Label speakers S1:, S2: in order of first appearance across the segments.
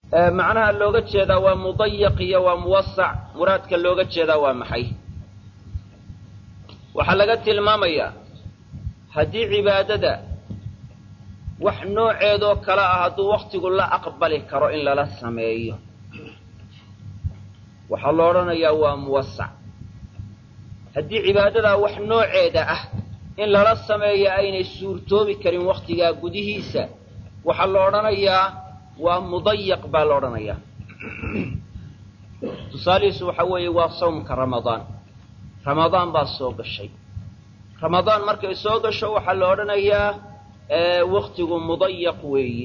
S1: macnaha looga jeedaa waa mudayaq iyo waa muwasac muraadka looga jeedaa waa maxay waxaa laga tilmaamayaa haddii cibaadada wax nooceedoo kale ah hadduu wakhtigu la aqbali karo in lala sameeyo waxaa lo odhanayaa waa muwasac haddii cibaadadaa wax nooceeda ah in lala sameeya aynay suurtoobi karin wakhtigaa gudihiisa waxaa la odhanayaa waa mudayaq baa la odhanayaa tusaalihiisu waxa weeye waa sawmka ramadaan ramadaan baa soo gashay ramadaan markay soo gasho waxaa la odhanayaa waktigu mudayaq weeye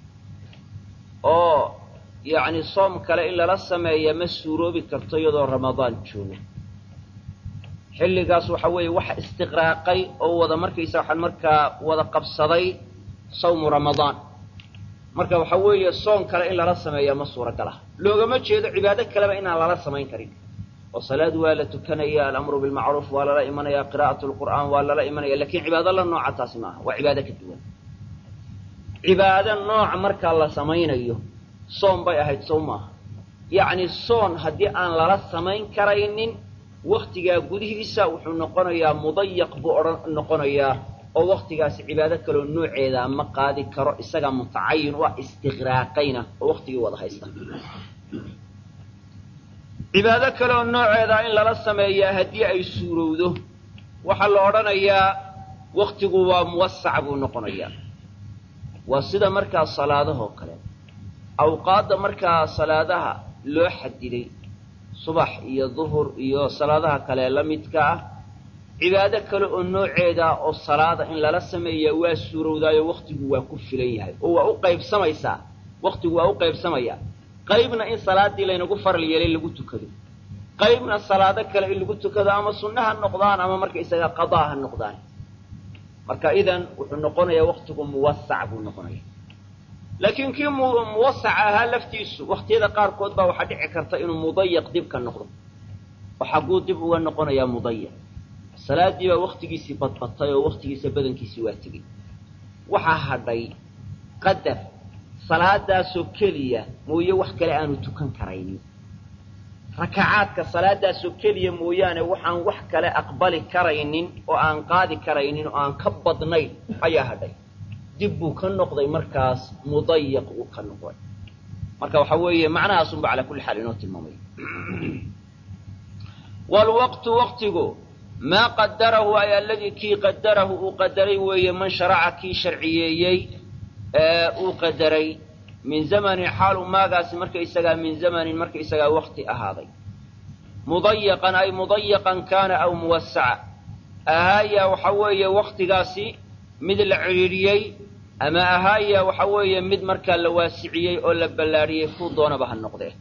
S1: oo yacni soom kale in lala sameeya ma suuroobi karto iyadoo ramadaan joogo xilligaas waxa weeye waxa istiqraaqay oo wada markaysa waxaan markaa wada qabsaday sawmu ramadaan marka waxa weeye soon kale in lala sameeya ma suuragal ah loogama jeedo cibaado kaleba inaan lala samayn karin oo salaad waa la tukanaya alamru bilmacruuf waa lala imanaya qiraa'atu lqur'aan waa lala imanaya lakin cibaado la nooca taasi maaha waa cibaado ka duwan cibaado nooc markaa la samaynayo soon bay ahayd sow maaha yacni soon haddii aan lala samayn karaynin waktigaa gudihiisa wuxuu noqonayaa mudayaq buu odhan noqonayaa oo waktigaasi cibaado kaloo nooceedaa ma qaadi karo isagaa mutacayin waa istiqraaqayna oo waktigii wada haysta cibaado kaleoo nooceedaa in lala sameeyaa haddii ay suurowdo waxaa la odhanayaa waktigu waa muwasac buu noqonayaa waa sida markaa salaadahoo kale awqaadda markaa salaadaha loo xadiday subax iyo duhur iyo salaadaha kale la midka ah cibaado kale oo nooceeda oo salaada in lala sameeyaa waa suurowdaayo waktigu waa ku filan yahay oo waa u qaybsamaysaa waktigu waa u qaybsamayaa qaybna in salaadii laynagu faral yeelay lagu tukado qaybna salaado kale in lagu tukado ama sunna ha noqdaan ama markaysaga qadaa ha noqdaan marka idan wuxuu noqonayaa waktigu muwasac buu noqonaya laakiin kii muwasac ahaa laftiisu waktiyada qaarkood baa waxaa dhici karta inuu mudayaq dib ka noqdo oo xagguu dib uga noqonayaa mudayaq salaadii baa waktigiisii badbatay oo waktigiisa badankiisii waa tegey waxaa hadhay qadar salaadaasoo keliya mooye wax kale aanu tukan karaynin rakacaadka salaadaasoo keliya mooyaane waxaan wax kale aqbali karaynin oo aan qaadi karaynin oo aan ka badnayn ayaa hadhay dib buu ka noqday markaas mudayaq uu ka noqday marka waxa weeye macnahaasunba calaa kulli xaal inoo tilmaamaya wlwaqtu waqtigu maa qadarahu ay aladii kii qadarahu uu qadaray weeye man sharaca kii sharciyeeyey uu qadaray min zamanin xaalu maagaasi markaysagaa min zamanin markaysagaa wakti ahaaday mudayaqan ay mudayaqan kaana aw muwasaca ahaaya waxa weeye waktigaasi mid la cidhiidhiyey ama ahaaya waxa weeye mid markaa la waasiciyey oo la ballaadhiyey kuu doonaba ha noqdee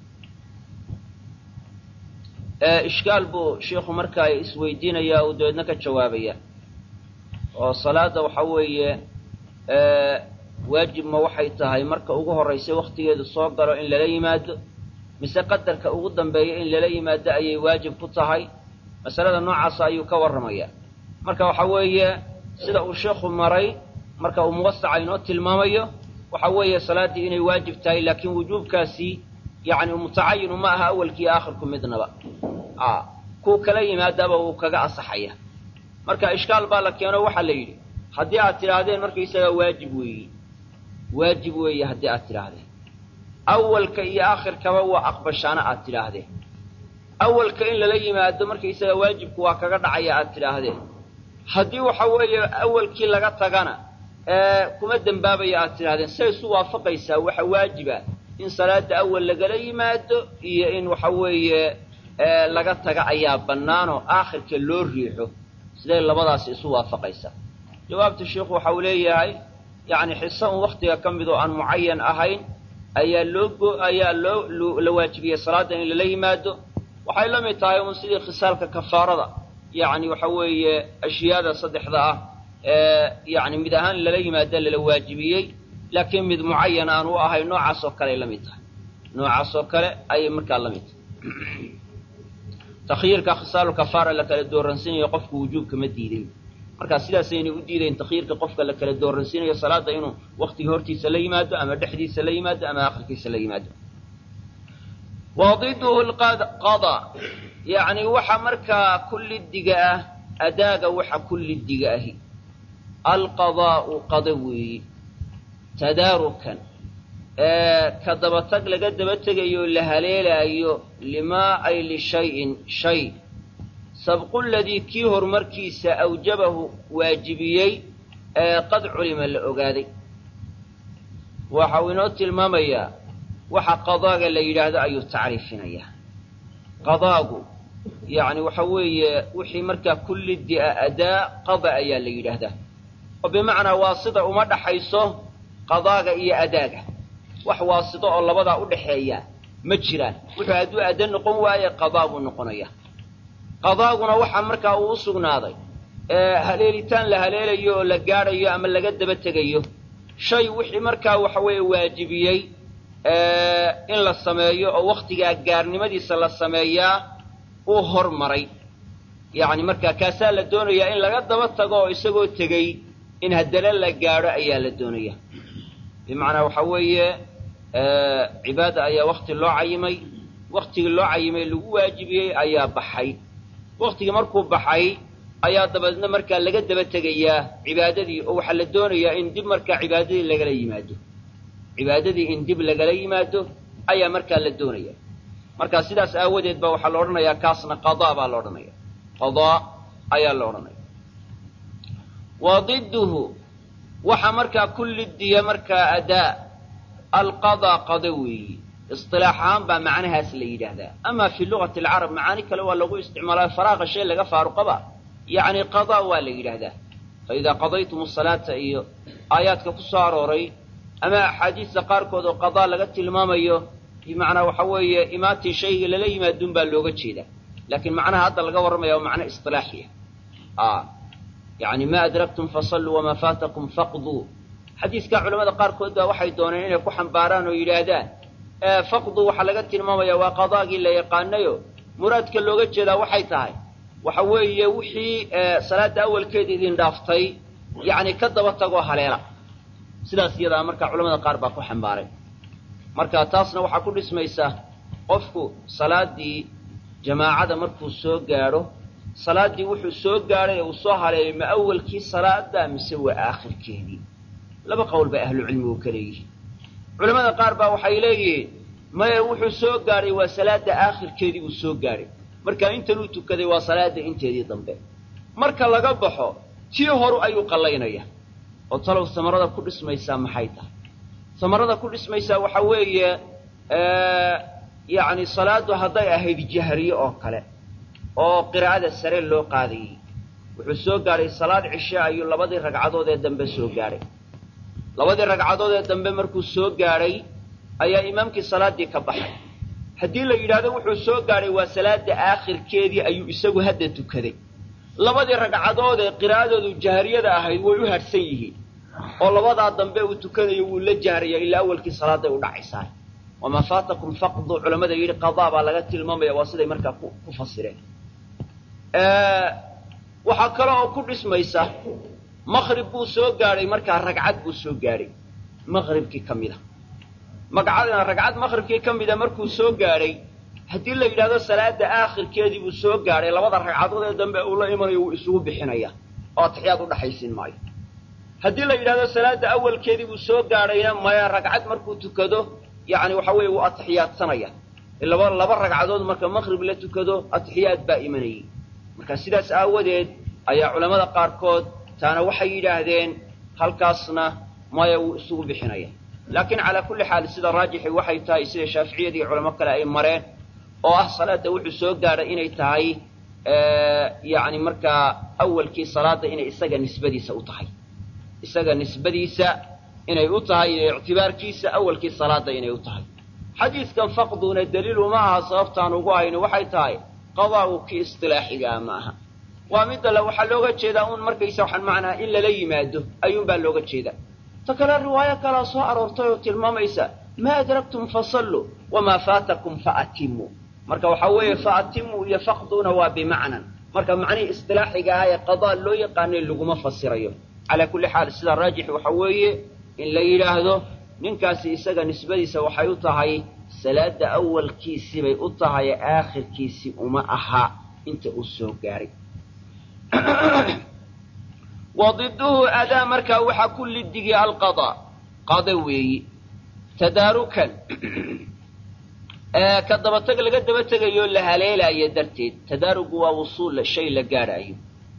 S1: ishkaal buu shiikhu markaa isweydiinayaa uu dabeedna ka jawaabaya oo salaada waxa weeye waajib ma waxay tahay marka ugu horraysa waktigeedu soo galo in lala yimaado mise qadarka ugu dambeeya in lala yimaado ayay waajib ku tahay masalada noocaasa ayuu ka warramayaa marka waxa weeye sida uu sheikhu maray marka uu muwasaca inoo tilmaamayo waxa weeye salaaddii inay waajib tahay laakiin wujuubkaasi yacni mutacayinu ma aha awalkii aakhirku midnaba a kuu kala yimaadaaba wuu kaga asaxaya marka ishkaal baa la keeno waxaa la yidhi haddii aad tidhaahdeen markaysagaa waajib weeye waajib weeye haddii aad tidhaahdeen awalka iyo aakhirkaba waa aqbashaana aad tidhaahdeen awalka in lala yimaado markaysagaa waajibku waa kaga dhacaya aad tidhaahdeen haddii waxa weeye awalkii laga tagana kuma dembaabaya aad tidhahdeen say isu waafaqaysaa waxa waajiba in salaada awal lagala yimaado iyo in waxa weeye laga taga ayaa bannaanoo aakhirka loo riixo siday labadaasi isu waafaqaysaa jawaabta sheikhu waxa uu leeyahay yacni xiso un waktiga ka mid oo aan mucayan ahayn ayaa loo ayaa loo la waajibiyey salaadda in lala yimaado waxay la mid tahay un sidii khisaalka kafaarada yacni waxa weeye ashyaada saddexda ah ee yacni mid ahaan lala yimaado lala waajibiyey laakiin mid mucayan aan u ahayn noocaas oo kale ay la mid tahay noocaas oo kale ayay markaa la mid tahay takyiirka khisaalu kafaara la kala dooransiinayo qofku wujuubka ma diiday markaa sidaasaynay u diidayn takyiirka qofka la kala dooransiinayo salaada inuu waktiga hortiisa la yimaado ama dhexdiisa la yimaado ama akhirkiisa la yimaado wadiduhu lqada yacni waxa markaa kullidiga ah adaaga waxa kullidiga ahi alqadaa'u qada weeyi tadaarukan ka dabatag laga daba tegayo la haleelaayo limaa ay lishayin shay sabqu ladii kii horumarkiisa awjabahu waajibiyey ee qad culima la ogaaday waxa uu inoo tilmaamayaa waxa qadaaga la yidhaahdo ayuu tacriifinayaa qadaagu yacni waxa weeye wixii markaa kullidi a adaa qada ayaa la yidhaahdaa oo bimacnaa waasida uma dhaxayso qadaaga iyo adaaga wax waasito oo labadaa u dhaxeeya ma jiraan wuxuu hadduu adda noqon waaye qadaa buu noqonaya qadaaguna waxaa markaa uu u sugnaaday haleelitaan la haleelayo oo la gaadhayo ama laga daba tegayo shay wixii markaa waxa weeye waajibiyey in la sameeyo oo wakhtigaa gaarnimadiisa la sameeyaa uu hormaray yacni markaa kaasaa la doonayaa in laga daba tago oo isagoo tegey in haddana la gaadho ayaa la doonaya bimacnaa waxa weeye cibaada ayaa wakti loo cayimay waktigii loo cayimay lagu waajibiyey ayaa baxay waktigii markuu baxay ayaa dabeedna markaa laga daba tegayaa cibaadadii oo waxaa la doonayaa in dib markaa cibaadadii lagala yimaado cibaadadii in dib lagala yimaado ayaa markaa la doonaya markaa sidaas aawadeed ba waxaa la odhanayaa kaasna qadaa baa la odhanaya qadaa ayaa la odhanaya wa diduhu waxa markaa kullidiya markaa adaa alqadaa qada weeyi isilaax ahaan baa macnahaas la yidhaahdaa ama fi lugati alcarab macaani kale waa lagu isticmaalaa faraaqa shay laga faaruqaba yacni qadaa waa la yidhaahdaa fa idaa qadaytum asalaata iyo aayaadka ku soo arooray ama axaadiista qaarkood oo qadaa laga tilmaamayo bimacnaa waxa weeye imaatii shayga lala yimaadun baa looga jeedaa laakiin macnaha hadda laga warramaya waa macno isilaaxiya yani ma adraktum fasalluu wamaa faatakum faqduu xadiiskaa culamada qaarkood baa waxay dooneen inay ku xambaaraan oo yidhaahdaan faqdu waxaa laga tilmaamaya waa qadaagii la yaqaanayo muraadka looga jeedaa waxay tahay waxa weeye wixii salaada awalkeeda idin dhaaftay yacni ka daba tagoo haleela sidaas iyadaa marka culamada qaar baa ku xambaaray marka taasna waxaa ku dhismaysa qofku salaadii jamaacada markuu soo gaadho salaaddii wuxuu soo gaadhay ee uu soo haleelay ma awalkii salaada mise waa aakhirkeedii laba qowl bay ahlucilmigu ka leeyihiin culamada qaar baa waxay leeyihiin maye wuxuu soo gaadhay waa salaada aakhirkeedii buu soo gaadhay marka intanuu tukaday waa salaada inteedii dambe marka laga baxo tii horu ayuu qallaynaya oo talow samarada ku dhismaysaa maxay tahay samarada ku dhismaysaa waxa weeye yacni salaaddu hadday ahayd jahriye oo kale oo qiraa'ada sare loo qaadayey wuxuu soo gaadhay salaad cishe ayuu labadii ragcadood ee dambe soo gaadhay labadii ragcadood ee dambe markuu soo gaadhay ayaa imaamkii salaaddii ka baxay haddii la yidhaahdo wuxuu soo gaadhay waa salaada aakhirkeedii ayuu isagu hadda tukaday labadii ragcadood ee qiraa'adoodu jahriyada ahayd way u hadhsan yihiin oo labadaa dambe uu tukanayo wuu la jahraya ilaa awalkii salaaday u dhacaysaa wamaa faatakum faqdu culammada yidhi qadaa baa laga tilmaamaya waa siday markaa ku fasireen waxaa kale oo ku dhismaysa maqrib buu soo gaadhay markaa ragcad buu soo gaadhay maqribkii ka mida magacadna ragcad maqribkii ka mida markuu soo gaadhay haddii la yidhahdo salaada aakhirkeedii buu soo gaadhay labada ragcadood ee dambe uu la imanayo wuu isugu bixinaya oo atixiyaad u dhaxaysiin maayo haddii la yidhahdo salaada awalkeedii buu soo gaadhayna maya ragcad markuu tukado yacni waxa weeye wuu atixiyaadsanaya laba laba ragcadood marka maqrib la tukado atixiyaad baa imanayay marka sidaas aawadeed ayaa culammada qaarkood taana waxay yidhaahdeen halkaasna maya wuu isugu bixinaya laakiin calaa kulli xaal sida raajixi waxay tahay sida shaaficiyada iyo culamo kale ay mareen oo ah salaada wuxuu soo gaadhay inay tahay yacni markaa awalkii salaada inay isaga nisbadiisa u tahay isaga nisbadiisa inay u tahay iyo ictibaarkiisa awalkii salaada inay u tahay xadiidkan faqduna daliilu ma aha sababtaan ugu hayno waxay tahay qadaa'u kii istilaaxigaa ma aha waa midda le waxaa looga jeedaa un markaysa waxaan macnaa in lala yimaado ayuunbaa looga jeedaa ta kale riwaayo kalaa soo aroortay oo tilmaamaysa maa adraktum fasalluu wamaa faatakum faatimmuu marka waxaa weeye faatimmuu iyo faqduna waa bimacnan marka macnihii istilaaxiga ah ee qadaa loo yaqaanay laguma fasirayo calaa kulli xaal sida raajix waxa weeye in la yidhaahdo ninkaasi isaga nisbadiisa waxay u tahay salaada awalkiisii bay u tahay aakhirkiisii uma aha inta uu soo gaaray wa diduhu adaa markaa waxaa ku liddigii alqadaa qada weeyi tadaarukan ka dabatag laga daba tegayo la haleelaayo darteed tadaarugu waa wusuul shay la gaadhaayo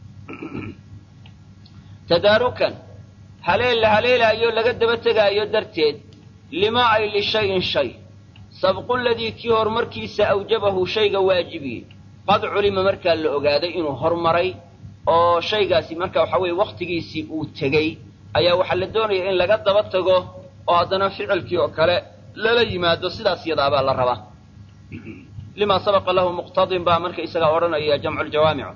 S1: tadaarukan haleel la haleelaayo laga daba tegaayo darteed lima ay lishayin shay sabqu ladii kii horumarkiisa awjabahu shayga waajibiyey qad culima markaa la ogaaday inuu hormaray oo shaygaasi marka waxa weeye wakhtigiisii uu tegey ayaa waxaa la doonaya in laga daba tago oo haddana ficilkii oo kale lala yimaado sidaas yadaabaa la rabaa limaa sabaqa lahu muqtadin baa marka isagaa odhanaya jamculjawaamicu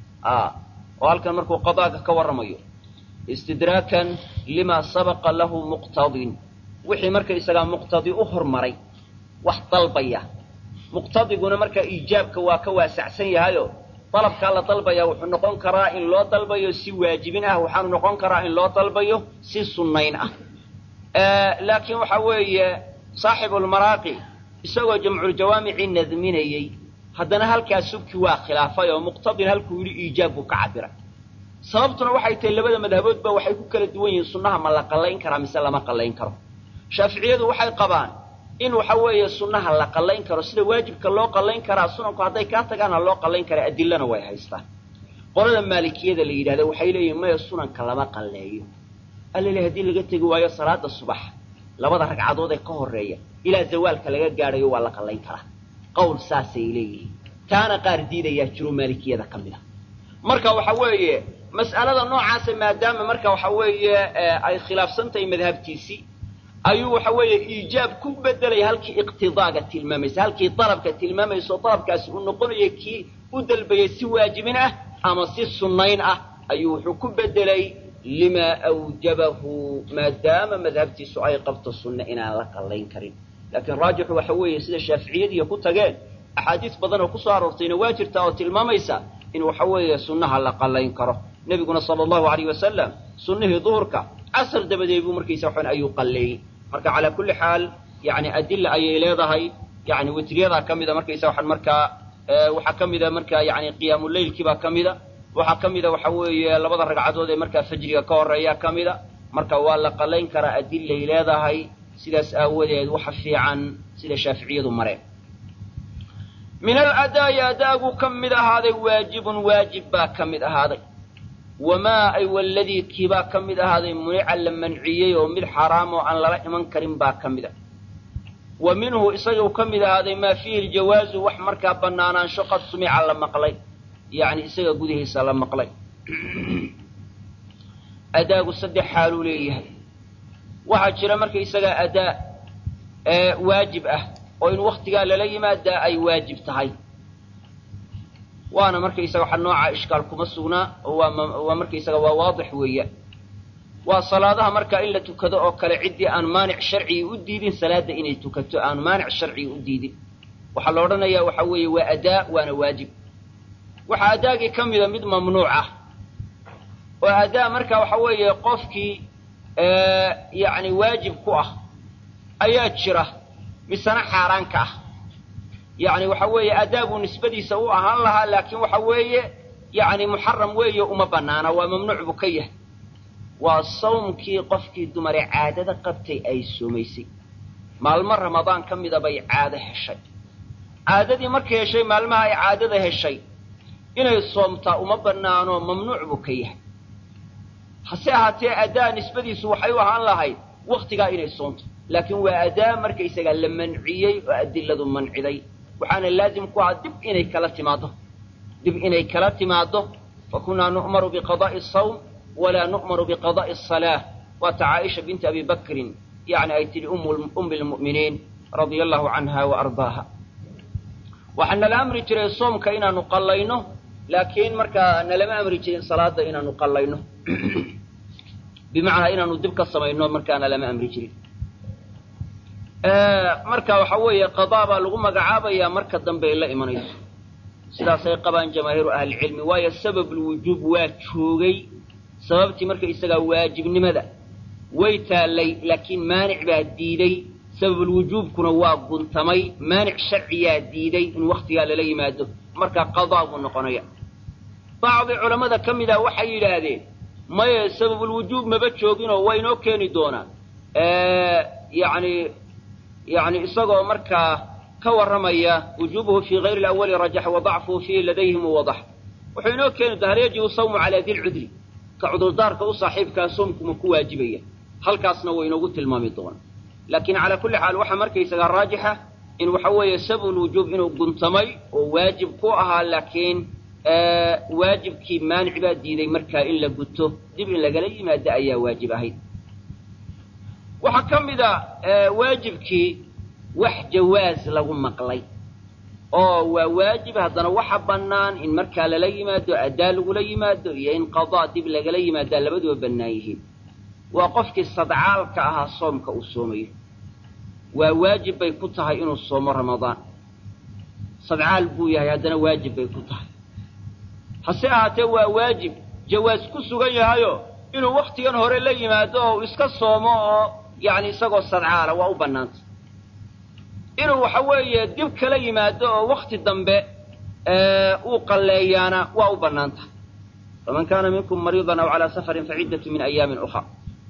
S1: oo halkan markuu qadaaga ka warramayo istidraakan limaa sabaqa lahu muqtadin wixii marka isagaa muqtadi u hormaray wax dalbaya muqtadiguna marka iijaabka waa ka waasacsan yahayo dalabkaa la dalbaya wuxuu noqon karaa in loo dalbayo si waajibin ah waxaanu noqon karaa in loo dalbayo si sunnayn ah laakiin waxa weeye saaxibulmaraaqi isagoo jamculjawaamicii nadminayey haddana halkaa subki waa khilaafay oo muqtadin halkuu yidhi iijaab buu ka cabiray sababtuna waxay tahay labada madhaboodba waxay ku kala duwan yihiin sunnaha ma la qallayn karaa mise lama qallayn karo shaaficiyadu waxay qabaan in waxa weeye sunnaha la qallayn karo sida waajibka loo qallayn karaa sunanku hadday kaa tagaana loo qallayn karaa adilana way haystaan qolada maalikiyada la yidhahda waxay leeyihin maya sunanka lama qalleeyo allale haddii laga tegi waayo salaada subax labada ragcadood ee ka horreeya ilaa zawaalka laga gaadhayo waa la qallayn karaa qowl saasay leeyihiin taana qaar diidayaa jiro maalikiyada ka mid a marka waxa weeye mas'alada noocaasa maadaama marka waxa weeye ay khilaafsan tahay madhabtiisii ayuu waxa weeye iijaab ku bedelaya halkii iqtidaaga tilmaamaysa halkii dalabka tilmaamayso dalabkaasi uu noqonaya kii u dalbayay si waajibin ah ama si sunnayn ah ayuu wuxuu ku bedelay limaa awjabahu maadaama madhabtiisu ay qabto sunne inaan la qallayn karin laakiin raajixu waxa weeye sida shaaficiyadiiya ku tageen axaadiis badan oo kusoo aroortayna waa jirtaa oo tilmaamaysa in waxa weeye sunnaha la qallayn karo nebiguna sala allahu alayh wasalam sunnihii duhurka casar dabadeed buu markaysa waxan ayuu qalleeyey marka calaa kulli xaal yani adila ayay leedahay yani witriyadaa ka mida markaysa waxaan markaa waxaa ka mida markaa yani qiyaamuleylkiibaa ka mida waxaa ka mida waxa weeye labada ragcadood ee markaa fajriga ka horeeya ka mida marka waa la qallayn karaa adilay leedahay sidaas aawadeed waxa fiican sida shaaficiyadu mareen min aladaa'i adaagu ka mid ahaaday waajibun waajib baa ka mid ahaaday wamaa ay waladii kiibaa ka mid ahaaday munica la manciyey oo mid xaraam oo aan lala iman karin baa ka mid a wa minhu isaguu ka mid ahaaday maa fiihi ljawaazu wax markaa bannaanaansho qad sumica la maqlay yacni isaga gudihiisa la maqlay adaagu saddex xaaluu leeyahay waxaa jira markaysagaa adaa ee waajib ah oo in waktigaa lala yimaadaa ay waajib tahay waana markaysaga waxa nooca ishkaal kuma sugnaa oo waa markaysaga waa waadix weeya waa salaadaha markaa in la tukado oo kale ciddii aan maanic sharcigi u diidin salaada inay tukato aan maanic sharcigi u diidin waxaa la odhanayaa waxa weeye waa adaa waana waajib waxaa adaagii ka mida mid mamnuuc ah oo adaa marka waxa weeye qofkii yacni waajib ku ah ayaa jira misena xaaraanka ah yacni waxa weeye adaa buu nisbadiisa u ahaan lahaa laakiin waxa weeye yacni muxaram weeye uma bannaana waa mamnuuc buu ka yahay waa sawmkii qofkii dumare caadada qabtay ay soomaysay maalmo ramadaan ka mida bay caado heshay caadadii markay heshay maalmaha ay caadada heshay inay soomtaa uma bannaano mamnuuc buu ka yahay hase ahaatee adaa nisbadiisu waxay u ahaan lahayd wakhtigaa inay soomto laakiin waa adaa markaysagaa la manciyey oo adiladu manciday waxaana laazim ku aha dib inay kala timaaddo dib inay kala timaaddo fa kunnaa nu'maru biqadaa'i asawm walaa nu'maru biqadaa'i asalaa waata caaisha binti abi bakrin yacni ay tidhi ummi lmu'miniin radia allahu canha wa ardaaha waxaa nala amri jiray soomka inaanu qallayno laakiin markaa nalama amri jirin salaada inaanu qallayno bimacnaa inaanu dib ka samayno markaana lama amri jirin marka waxa weeye qadaa baa lagu magacaabayaa marka dambe ay la imanayso sidaasay qabaan jamaahiiru ahlicilmi waayo sababulwujuub waa joogay sababtii marka isagaa waajibnimada way taallay laakiin maanic baa diiday sababulwujuubkuna waa guntamay maanic sharciyaa diiday in wakhtigaa lala yimaado markaa qadaa buu noqonaya bacdi culammada ka mid ah waxay yidhaahdeen maye sababulwujuub maba jooginoo waa inoo keeni doonaa yani yani isagoo markaa ka warramaya wujuubuhu fii hayri lawali rajax wa dacfuhu fiihi ladayhim wadax wuxuu inoo keeni doona hal yajibu sawmu calaa dilcudri ka cudurdaarka u saaxiibkaa soomkuma ku waajibaya halkaasna waa inoogu tilmaami doona laakiin calaa kulli xaal waxaa markaysagaa raajixa in waxa weeye sababulwujuub inuu guntamay oo waajib ku ahaa laakiin waajibkii maanic baa diiday markaa in la guto dib in lagala yimaado ayaa waajib ahayd waxaa ka mid a waajibkii wax jawaaz lagu maqlay oo waa waajib haddana waxa bannaan in markaa lala yimaado addaa lagula yimaado iyo in qadaa dib lagala yimaadaa labaduba bannaan yihiin waa qofkii sadcaalka ahaa soomka uu soomayo waa waajib bay ku tahay inuu soomo ramadaan sadcaal buu yahay haddana waajib bay ku tahay hase ahaatee waa waajib jawaas ku sugan yahayo inuu wakhtigan hore la yimaado oo uu iska soomo oo yacni isagoo sadcaala waa u bannaanta inuu waxa weeye dib kala yimaado oo wakhti dambe uu qalleeyaana waa u bannaan tahay faman kaana minkum mariidan aw calaa safarin faciddatu min ayaamin ukhra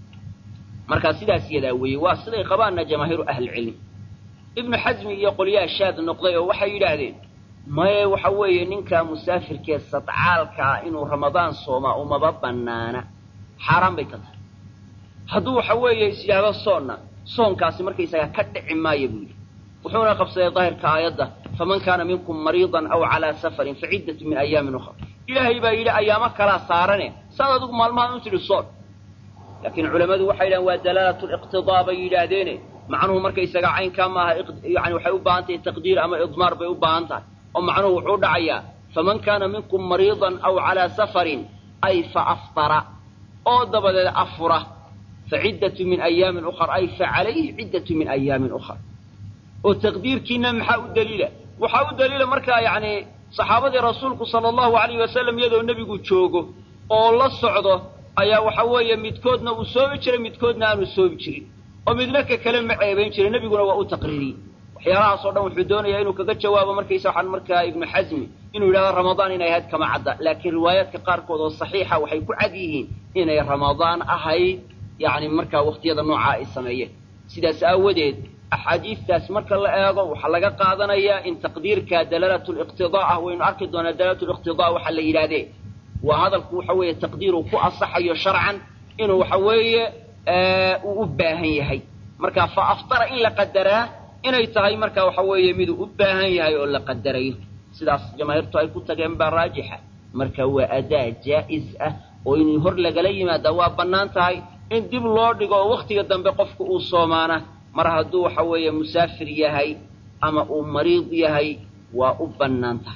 S1: markaa sidaas yadaa weeye waa siday qabaanna jamaahiiru ahlicilmi ibnu xasmi iyo qolyaha shaad noqday oo waxay yidhaahdeen maye waxa weeye ninkaa musaafirkee sadcaalkaa inuu ramadaan soomaa umaba bannaana xaaraan bay ka tahay hadduu waxa weeye is yidhaahdo soonna soonkaasi markaysagaa ka dhici maayo buu yidhi wuxuuna qabsaday daahirka aayadda faman kaana minkum mariidan aw calaa safarin faciddatu min ayaamin ukhra ilaahay baa yidhi ayaamo kalaa saarane saad adigu maalmahan u tidhi soon laakiin culammadu waxay yidhahdeen waa dalaalatu liqtidaa bay yidhaahdeene macnuhu markaysaga caynkaa maaha yani waxay u baahan tahay taqdiir ama idmaar bay u baahan tahay oo macnuhu wuxuu dhacayaa faman kaana minkum mariidan aw calaa safarin ay fa aftara oo dabadeed afura fa ciddatu min ayaamin ukhar ay fa calayhi ciddatu min ayaamin ukhar oo taqdiirkiina maxaa u daliila waxaa u daliila markaa yacni saxaabadii rasuulku sala allahu alayh wasalam iyadoo nebigu joogo oo la socdo ayaa waxa weeye midkoodna uu soomi jiray midkoodna aanu soomi jirin oo midna ka kale ma ceebayn jiray nebiguna waa u taqriiriyey waxyaalahaas oo dhan wuxuu doonayaa inuu kaga jawaabo markaysa waxaan markaa ibnu xasmi inuu yidhahdo ramadaan inay ahayd kama cadda laakiin riwaayaadka qaarkood oo saxiixa waxay ku cad yihiin inay ramadaan ahayd yacni markaa wakhtiyada noocaa ay sameeyeen sidaas aawadeed axaadiistaas marka la eego waxaa laga qaadanayaa in taqdiirka dalaalatu liqtidaa ah waynu arki doonaa dalaalatu liqtidaa waxaa la yidhahdee waa hadalku waxa weeye taqdiiruu ku asaxayo sharcan inuu waxa weeye uu u baahan yahay marka fa aftara in la qadaraa inay tahay marka waxa weeye miduu u baahan yahay oo la qadarayo sidaas jamaahiirtu ay ku tageen baa raajixa marka waa adaa jaa'iz ah oo in hor lagala yimaada waa bannaan tahay in dib loo dhigo oo wakhtiga dambe qofku uu soomaana mar hadduu waxa weeye musaafir yahay ama uu mariid yahay waa u bannaan tahay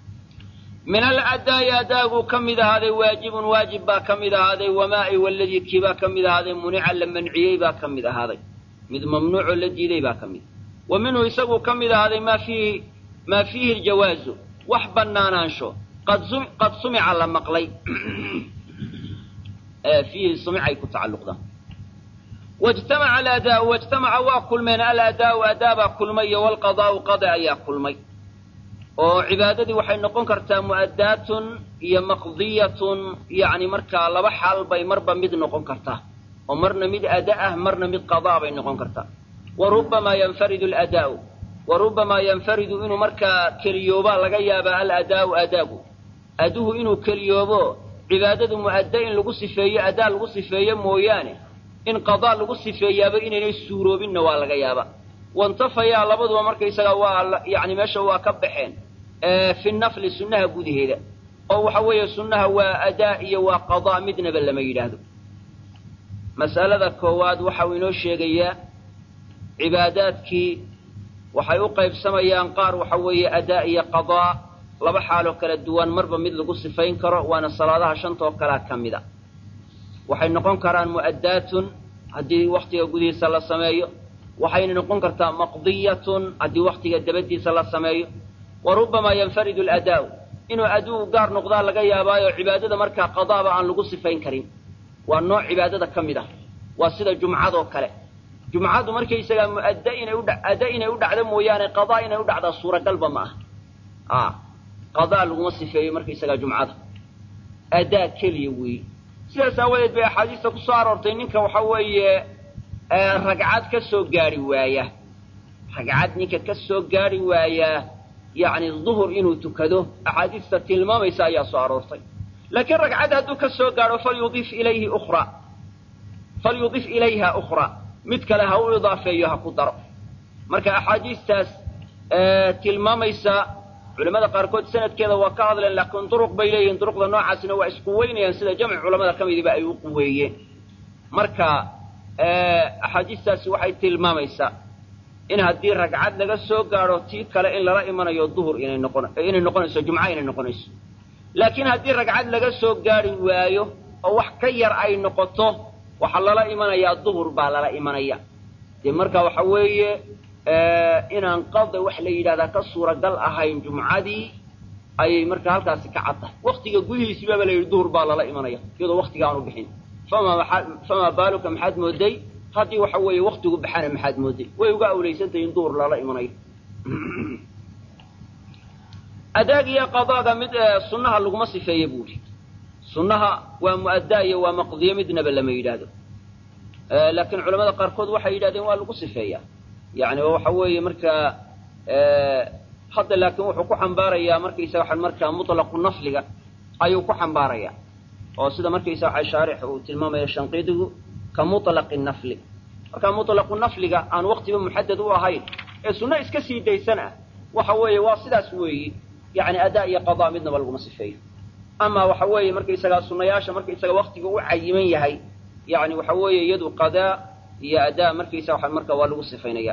S1: min aladaa'i adaaguu ka mid ahaaday waajibun waajib baa ka mid ahaaday wamaa'i waladii kii baa ka mid ahaaday munica la manciyey baa ka mid ahaaday mid mamnuucoo la diiday baa ka mid wa minhu isaguu ka mid ahaaday maa fiihi maa fiihi ljawaazu wax bannaanaansho qad sumica la maqlay fiihi sumicay ku tacalluqdaan wajtamaca aladaau wajtamaca waa kulmeen aladaau adaabaa kulmay iyo walqadaa'u qada ayaa kulmay oo cibaadadii waxay noqon kartaa mu'addaatun iyo maqdiyatun yacni markaa laba xaal bay marba mid noqon kartaa oo marna mid ada ah marna mid qadaa bay noqon kartaa wa rubbamaa yanfaridu aladaa'u wa rubbamaa yanfaridu inuu markaa keliyoobaa laga yaabaa aladaa'u adaagu aduhu inuu keliyoobo cibaadadu mu'adda in lagu sifeeyo adaa lagu sifeeyo mooyaane in qadaa lagu sifeeyaaba inaynay suuroobinna waa laga yaabaa wantafayaa labaduba markaysaga waa yani meesha waa ka baxeen fi nafli sunnaha gudaheeda oo waxa weeye sunnaha waa adaa iyo waa qadaa midnaba lama yidhaahdo mas'alada koowaad waxa uu inoo sheegayaa cibaadaadkii waxay u qaybsamayaan qaar waxa weeye adaa iyo qadaa laba xaaloo kala duwan marba mid lagu sifayn karo waana salaadaha shantoo kalea ka mid a waxay noqon karaan mu'addaatun haddii wakhtiga gudihiisa la sameeyo waxayna noqon kartaa maqdiyatun haddii wakhtiga dabadiisa la sameeyo wa rubbamaa yanfaridu aladaa'u inuu aduu gaar noqdaa laga yaabaayo cibaadada markaa qadaaba aan lagu sifayn karin waa nooc cibaadada ka mid ah waa sida jumcadoo kale jumcadu markaysagaa muadda inay udha adda inay u dhacdo mooyaane qadaa inay u dhacdaa suuragalba ma aha a qadaa laguma sifeeyo markaysagaa jumcada addaa keliya weeye sidaas aawadeed bay axaadiista ku soo aroortay ninka waxa weeye ragcad ka soo gaari waaya ragcad ninka ka soo gaari waayaa yacni duhur inuu tukado axaadiista tilmaamaysa ayaa soo aroortay laakiin ragcad hadduu ka soo gaadho falyudif ilayhi ukhraa falyudif ilayha ukhraa mid kale ha u idaafeeyo ha ku daro marka axaadiistaas tilmaamaysa culamada qaarkood sanadkeeda waa ka hadleen laakiin duruq bay leeyihiin duruqda noocaasina waa isku weynayaan sida jamci culamada ka midiba ay u quweeyeen marka axaadiistaasi waxay tilmaamaysaa in haddii ragcad laga soo gaadho tii kale in lala imanayo duhur inay noqon inay noqonayso jumca inay noqonayso laakiin haddii ragcad laga soo gaari waayo oo wax ka yar ay noqoto waxaa lala imanayaa duhur baa lala imanaya dee marka waxa weeye inaan qada wax la yidhahdaa ka suuragal ahayn jumcadii ayay marka halkaasi ka cad tahay waktiga gudihiisibaaba la yidhi duhur baa lala imanaya iyadoo waktiga aanu bixin famaa baaluka maxaad mooday haddii waxa weeye waktigu baxana maxaad mooday way uga awlaysantahay in duhur lala imanayo adaag iyo qadaaga mid sunnaha laguma sifeeye buu ihi sunnaha waa mu'addaa iyo waa maqdiyo midnaba lama yidhaahdo laakiin culamada qaarkood waxay yidhahdeen waa lagu sifeeyaa yani waxa weeye markaa hadda laakiin wuxuu ku xambaarayaa markaysa waxaan markaa mutlaqu nafliga ayuu ku xambaarayaa oo sida markaysa waxa shaarix uu tilmaamaya shanqidigu ka mutlaqi nafli marka mutlaqu nafliga aan waktiba muxadad u ahayn ee sunno iska sii daysan ah waxa weeye waa sidaas weeyi yani adaa iyo qadaa midnaba laguma sifeeyo ama waxa weeye markaysagaa sunnayaasha markaysaga waktiga u cayiman yahay yani waxa weeye iyadu qadaa iyo adaa markaysa waxa marka waa lagu sifaynaya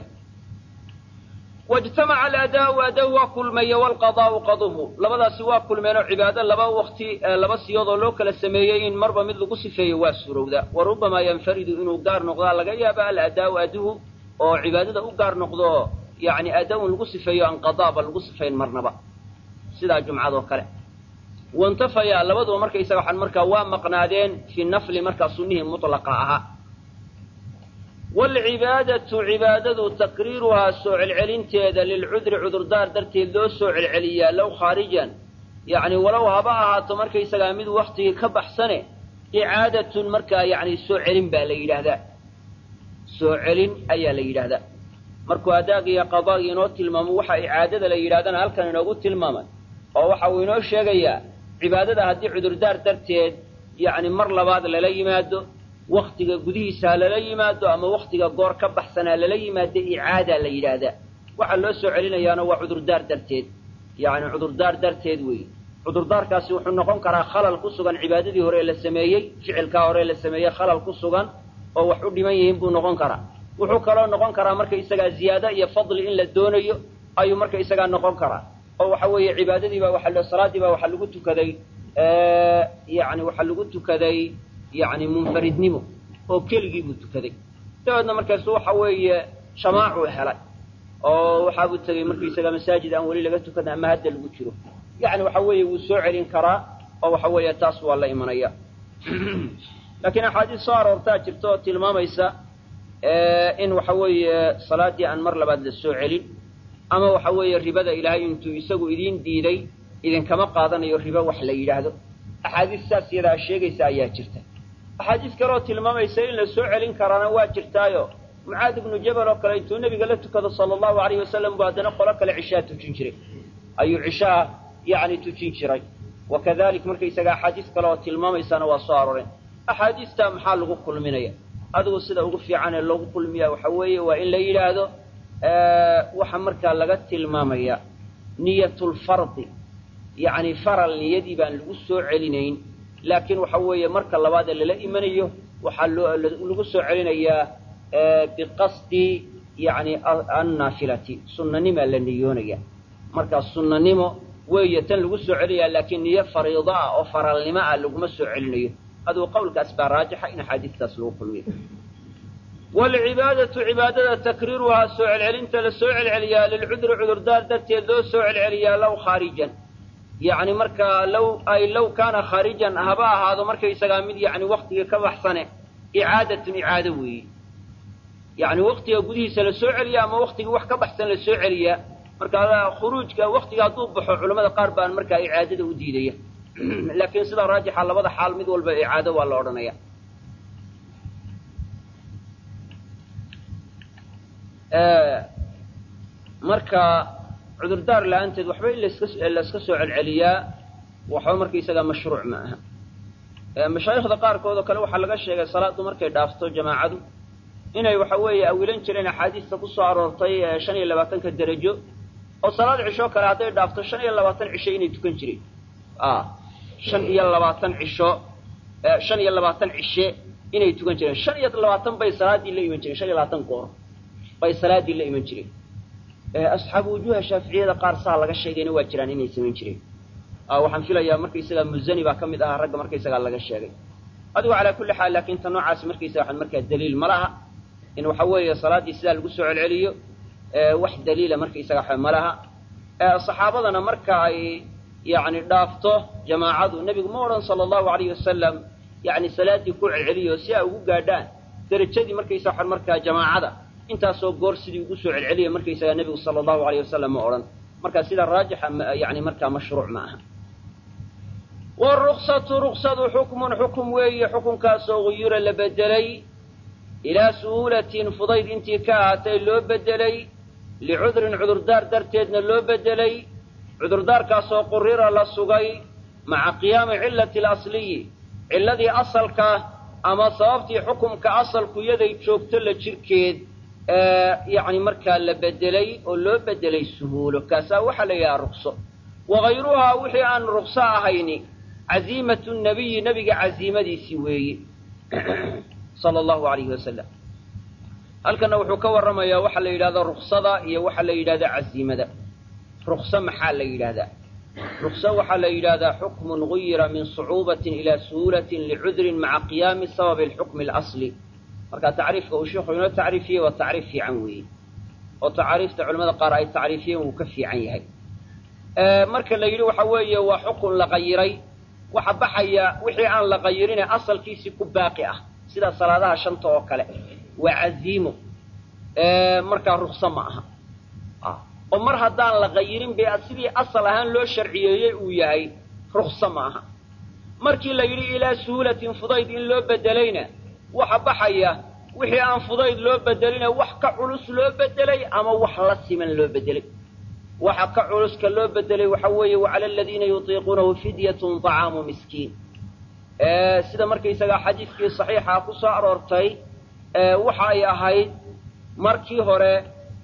S1: wاجtamaca aladaau ada waa kulmaya wاlqadaau qaduhu labadaasi waa kulmeenoo cibaado laba wakti laba siyoodoo loo kala sameeyey in marba mid lagu sifeeyo waa surowda warubamaa yanfaridu inuu gaar noqdaa laga yaaba aladaau aduhu oo cibaadada u gaar noqdo yani ada-un lagu sifeeyo aan qadaaba lagu sifayn marnaba sidaa jumcadoo kale wantafaya labaduba markaysaga waxaan markaa waa maqnaadeen fi nafli markaa sunnihii mutlaqa ahaa waalcibaadatu cibaadadu taqriiruhaa soo celcelinteeda lilcudri cudurdaar darteed loo soo celceliyaa low khaarijan yacni walow haba ahaato markaysagaa mid waktigii ka baxsane icaadatun markaa yacni soo celin baa la yidhaahdaa soo celin ayaa la yidhaahdaa markuu adaag iyo qadaagi inoo tilmaamo waxa icaadada la yidhahdana halkan inoogu tilmaamay oo waxa uu inoo sheegayaa cibaadada haddii cudurdaar darteed yacni mar labaad lala yimaado waktiga gudihiisa ha lala yimaado ama waktiga goor ka baxsanaa lala yimaado icaadaa la yidhaahdaa waxaa loo soo celinayaana waa cudurdaar darteed yacni cudurdaar darteed weeye cudurdaarkaasi wuxuu noqon karaa khalal ku sugan cibaadadii hore la sameeyey ficilkaa hore la sameeyey khalal ku sugan oo wax u dhiman yihiin buu noqon karaa wuxuu kaloo noqon karaa marka isagaa ziyaado iyo fadli in la doonayo ayuu marka isagaa noqon karaa oo waxa weeye cibaadadiibaa waa salaadii baa waxaa lagu tukaday yani waxaa lagu tukaday yani munfaridnimo oo keligii buu tukaday dabeedna markaasu waxa weeye shamaacuu helay oo waxaabuu tegey markaisaga masaajid aan weli laga tukan ama hadda lagu jiro yani waxa weeye wuu soo celin karaa oo waxa weeye taas waa la imanaya laakiin axaadiis soo aroortaa jirta oo tilmaamaysa in waxa weeye salaaddii aan mar labaad la soo celin ama waxa weeye ribada ilaahay intuu isagu idiin diiday idinkama qaadanayo ribo wax la yidhaahdo axaadiis saas yadaa sheegaysa ayaa jirta axaadiis kaleoo tilmaamaysa in la soo celin karaana waa jirtaayo mucaad ibnu jabal oo kale intuu nebiga la tukado sala allahu alayhi wasalam buu haddana qolo kale cishaa tujin jiray ayuu cishaha yacni tujin jiray wa kadalik markaysaga axaadiis kale oo tilmaamaysaana waa soo arooreen axaadiistaa maxaa lagu kulminaya adigu sida ugu fiican ee loogu kulmiyaa waxa weeye waa in la yidhaahdo waxaa markaa laga tilmaamaya niyatulfardi yacni faral niyadii baan lagu soo celinayn laakiin waxa weeye marka labaadee lala imanayo waxaa loo lagu soo celinayaa biqasdi yani annaafilati sunnanimaa la niyoonaya markaa sunnanimo weeye tan lagu soo celinayaa laakiin niyo fariido ah oo faralnimo ah laguma soo celinayo aduu qawlkaas baa raajixa in axaadiistaas lagu kulmiyo waalcibaadatu cibaadada takriiruhaa soo celcelinta la soo celceliyaa lilcudri cudurdaar darteed loo soo celceliyaa low khaarijan yacni markaa low ay low kaana khaarijan haba ahaado markaysagaa mid yacni waktigii ka baxsane icaadatun icaado weeye yani waktiga gudihiisa la soo celiya ama waktigii wax ka baxsan la soo celiyaa marka khuruujka waktiga hadduu baxo culamada qaar baan markaa icaadada u diidaya laakiin sida raajixa labada xaal mid walba icaado waa la odhanaya marka cudurdaar la-aanteed waxba in laska layska soo celceliyaa waxba markaisagaa mashruuc ma aha mashaayikhda qaarkood oo kale waxaa laga sheegay salaaddu markay dhaafto jamaacadu inay waxa weeye awilan jireen axaadiista ku soo aroortay shan iyo labaatanka derajo oo salaad cisho kale hadday dhaafto shan iyo labaatan cisho inay tukan jireen shan iyo labaatan cisho shan iyo labaatan cishe inay tukan jireen shan iyo labaatan bay salaaddii la iman jireen shan iyo labaatan goor bay salaaddii la iman jireen asxaabu wujuuha shaaficiyada qaar saa laga sheegayna waa jiraan inay samayn jireen waxaan filayaa markaysagaa muzani baa ka mid ahaa ragga markaysagaa laga sheegay adigu calaa kulli xaal laakiin ta noocaasi markaysaga waxaan markaa daliil ma laha in waxa weeye salaaddii sidaa lagu soo celceliyo wax daliila markaysaga waxa ma laha saxaabadana marka ay yani dhaafto jamaacadu nebigu ma odhan sala allahu alayhi wasalam yani salaaddii ku celceliyo si ay ugu gaadhaan derajadii markaysa waxaan markaa jamaacada intaasoo goor sidii ugu soo celceliya markaysaga nebigu sala allahu alayh wasalam ma odhan marka sida raajixa yani markaa mashruuc ma aha waruksatu ruksadu xukmun xukum weeye xukunkaasoo guyura la bedelay ilaa suhuulatin fudayd intii ka ahaatay loo bedelay licudrin cudurdaar darteedna loo bedelay cudurdaarkaasoo qurira la sugay maca qiyaami cillati alasliyi cilladii asalka ama sababtii xukumka asalku yaday joogto la jirkeed yani markaa la bedelay oo loo bedelay suhuulo kaasaa waxaa la yidhaha rukso wagayruhaa wixii aan rukso ahayni caziimatu nabiyi nebiga caziimadiisii weeye sala allahu alayhi wasalam halkanna wuxuu ka warramayaa waxaa la yidhahda ruksada iyo waxaa la yidhahda caziimada rukso maxaa la yidhahdaa rukso waxaa la yidhahdaa xukmun guyira min sucuubatin ilaa suhuulatin licudrin maca qiyaami sababi alxukmi alasli marka tacriifka uu sheikhu inoo tacriifiyey waa tacriif fiican weeye oo tacaariifta culamada qaar ay tacriifiyeen wuu ka fiican yahay marka la yidhi waxa weeye waa xukun la qayiray waxa baxaya wixii aan la qayirine asalkiisii ku baaqi ah sida salaadaha shanta oo kale waa caziimo markaa rukso ma aha oo mar haddaan la qayirin be sidii asal ahaan loo sharciyeeyey uu yahay rukso ma aha markii la yidhi ilaa suhuulatin fudayd in loo bedelayna waxa baxaya wixii aan fudayd loo bedelina wax ka culus loo bedelay ama wax la siman loo bedelay waxa ka culuska loo bedelay waxa weeye wacala aladiina yutiiquunahu fidyatun طacaamu miskiin sida markaysagaa xadiidkii saxiixa ku soo aroortay waxa ay ahayd markii hore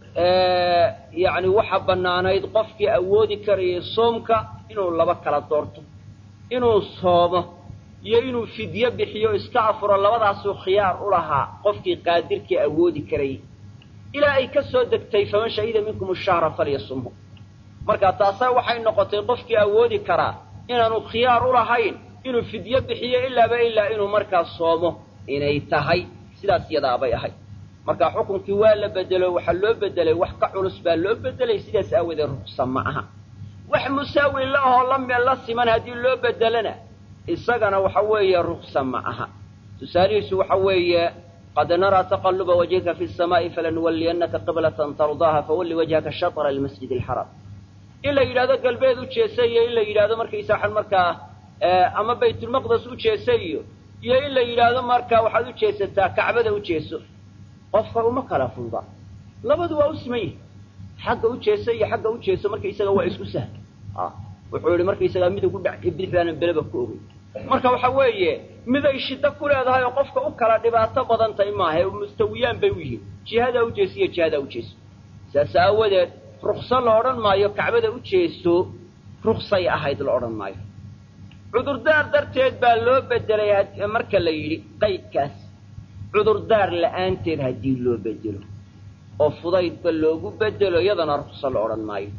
S1: yani waxa bannaanayd qofkii awoodi karayay soomka inuu laba kala doorto inuu soomo iyo inuu fidyo bixiyo iska afuro labadaasuu khiyaar u lahaa qofkii qaadirkii awoodi karayay ilaa ay ka soo degtay faman shahida minkum ashahra falyasumhu marka taasaa waxay noqotay qofkii awoodi karaa inaanu khiyaar u lahayn inuu fidyo bixiyo ilaaba ilaa inuu markaa soomo inay tahay sidaas yadaabay ahayd marka xukunkii waa la bedelo waxaa loo bedelay wax ka culus baa loo bedelay sidaas aawadeed ruksa ma aha wax musaawi la ahoo la siman haddii loo bedelana isagana waxa weeye ruksa ma aha tusaalihiisu waxa weeye qad naraa taqaluba wajhika fi samaa'i falanuwalliyannaka qiblatan tardaaha fawalli wajhaka shatra almasjid alxaraam in la yidhahdo galbeed u jeesa iyo in la yidhahdo markaysa waxaan markaa ama baytulmaqdes u jeesa iyo iyo in la yidhaahdo markaa waxaad u jeesataa kacbada u jeeso qofka uma kala fududa labadu waa u siman yihi xagga u jeesa iyo xagga u jeeso markaysaga waa isku sahl wuxuu yihi markaysagaa midig u dhac bidixdaana beleba ku ogey marka waxa weeye miday shiddo ku leedahay oo qofka u kala dhibaato badan tahay maaha mustawiyaan bay u yihiin jihadaa u jeeso iyo jihadaa u jeeso saas aawadeed rukso la odhan maayo kacbada u jeeso ruksay ahayd la odhan maayo cudurdaar darteed baa loo bedelay marka la yidhi qaydkaas cudurdaar la'aanteed haddii loo bedelo oo fudaydba loogu bedelo iyadana rukso la odhan maayo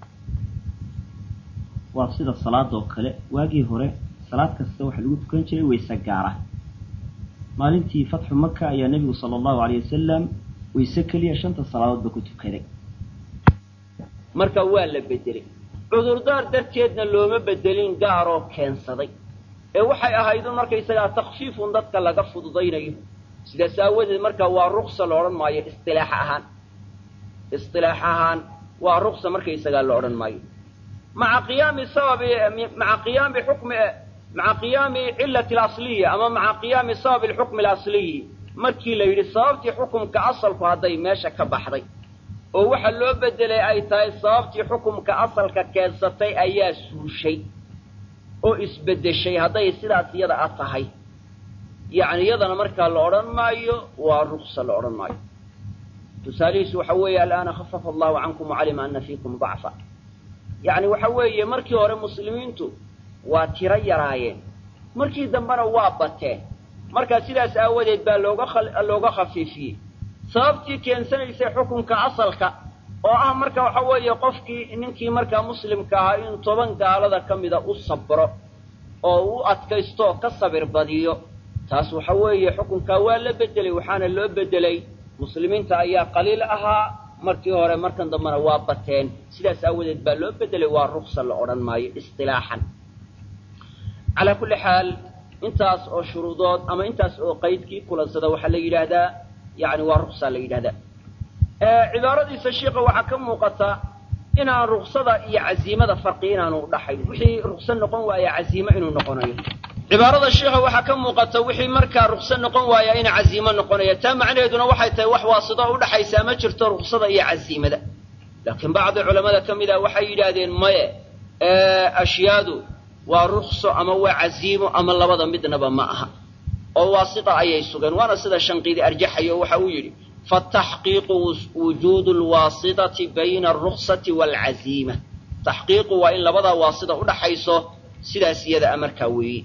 S2: waa sida salaadoo kale waagii hore salaad kasta waxaa lagu tukan jiray wayse gaara maalintii fatxu maka ayaa nebigu sala allahu aleyh wasalam wayse keliya shanta salaadoodba ku tukaday
S1: marka waa la bedelay cudurdaar darteedna looma bedelin gaaroo keensaday ee waxay ahayd un markaysagaa takfiifun dadka laga fududaynayo sidaas aawadeed marka waa ruksa la odhan maayo istilaax ahaan istilaax ahaan waa ruksa markaysagaa la odhan maayo maca qiyaami sababi maca qiyaami xukmi maca qiyaami cilati alasliya ama maca qiyaami sababi alxukmi alasliyi markii la yidhi sababtii xukumka asalku hadday meesha ka baxday oo waxa loo bedelay ay tahay sababtii xukumka asalka keensatay ayaa suushay oo isbeddeshay hadday sidaas iyada a tahay yacni iyadana markaa la odhan maayo waa ruksa la odhan maayo tusaalihiisu waxa weeye al'aana khafafa allahu cankum wacalima ana fiikum dacfa yacni waxa weeye markii hore muslimiintu waa tiro yaraayeen markii dambena waa bateen markaa sidaas aawadeed baa looga looga khafiifiyey sababtii keensanaysay xukunka asalka oo ah marka waxa weeye qofkii ninkii markaa muslimka ahaa in toban gaalada ka mida u sabro oo u adkaysto oo ka sabir badiyo taas waxa weeye xukunkaa waa la bedelay waxaana loo bedelay muslimiinta ayaa qaliil ahaa markii hore markan dambena waa bateen sidaas aawadeed baa loo bedelay waa ruksa la odhan maayo istilaaxan calaa kulli xaal intaas oo shuruudood ama intaas oo qaydkii kulansada waxaa la yidhaahdaa yani waa ruksaa la yidhahdaa cibaaradiisa shiika waxaa ka muuqata inaan ruksada iyo caziimada farqi inaanu udhaxayn wixii rukso noqon waaya caziimo inuu noqonayo cibaarada sheikha waxaa ka muuqata wixii markaa rukso noqon waaya ina caziimo noqonaya taa macnaheeduna waxay tahay wax waasito udhaxaysaa ma jirto ruksada iyo caziimada laakiin bacdi culamada ka mid ah waxay yidhaahdeen maye ashyaadu waa rukso ama waa caziimo ama labada midnaba ma aha oo waasita ayay sugeen waana sida shanqiidi arjaxayo waxa uu yidhi fataxqiiqu wujuudu lwaasitati bayna alruksati waalcaziima taxqiiqu waa in labadaa waasita udhaxayso sidaas iyada a markaa weeye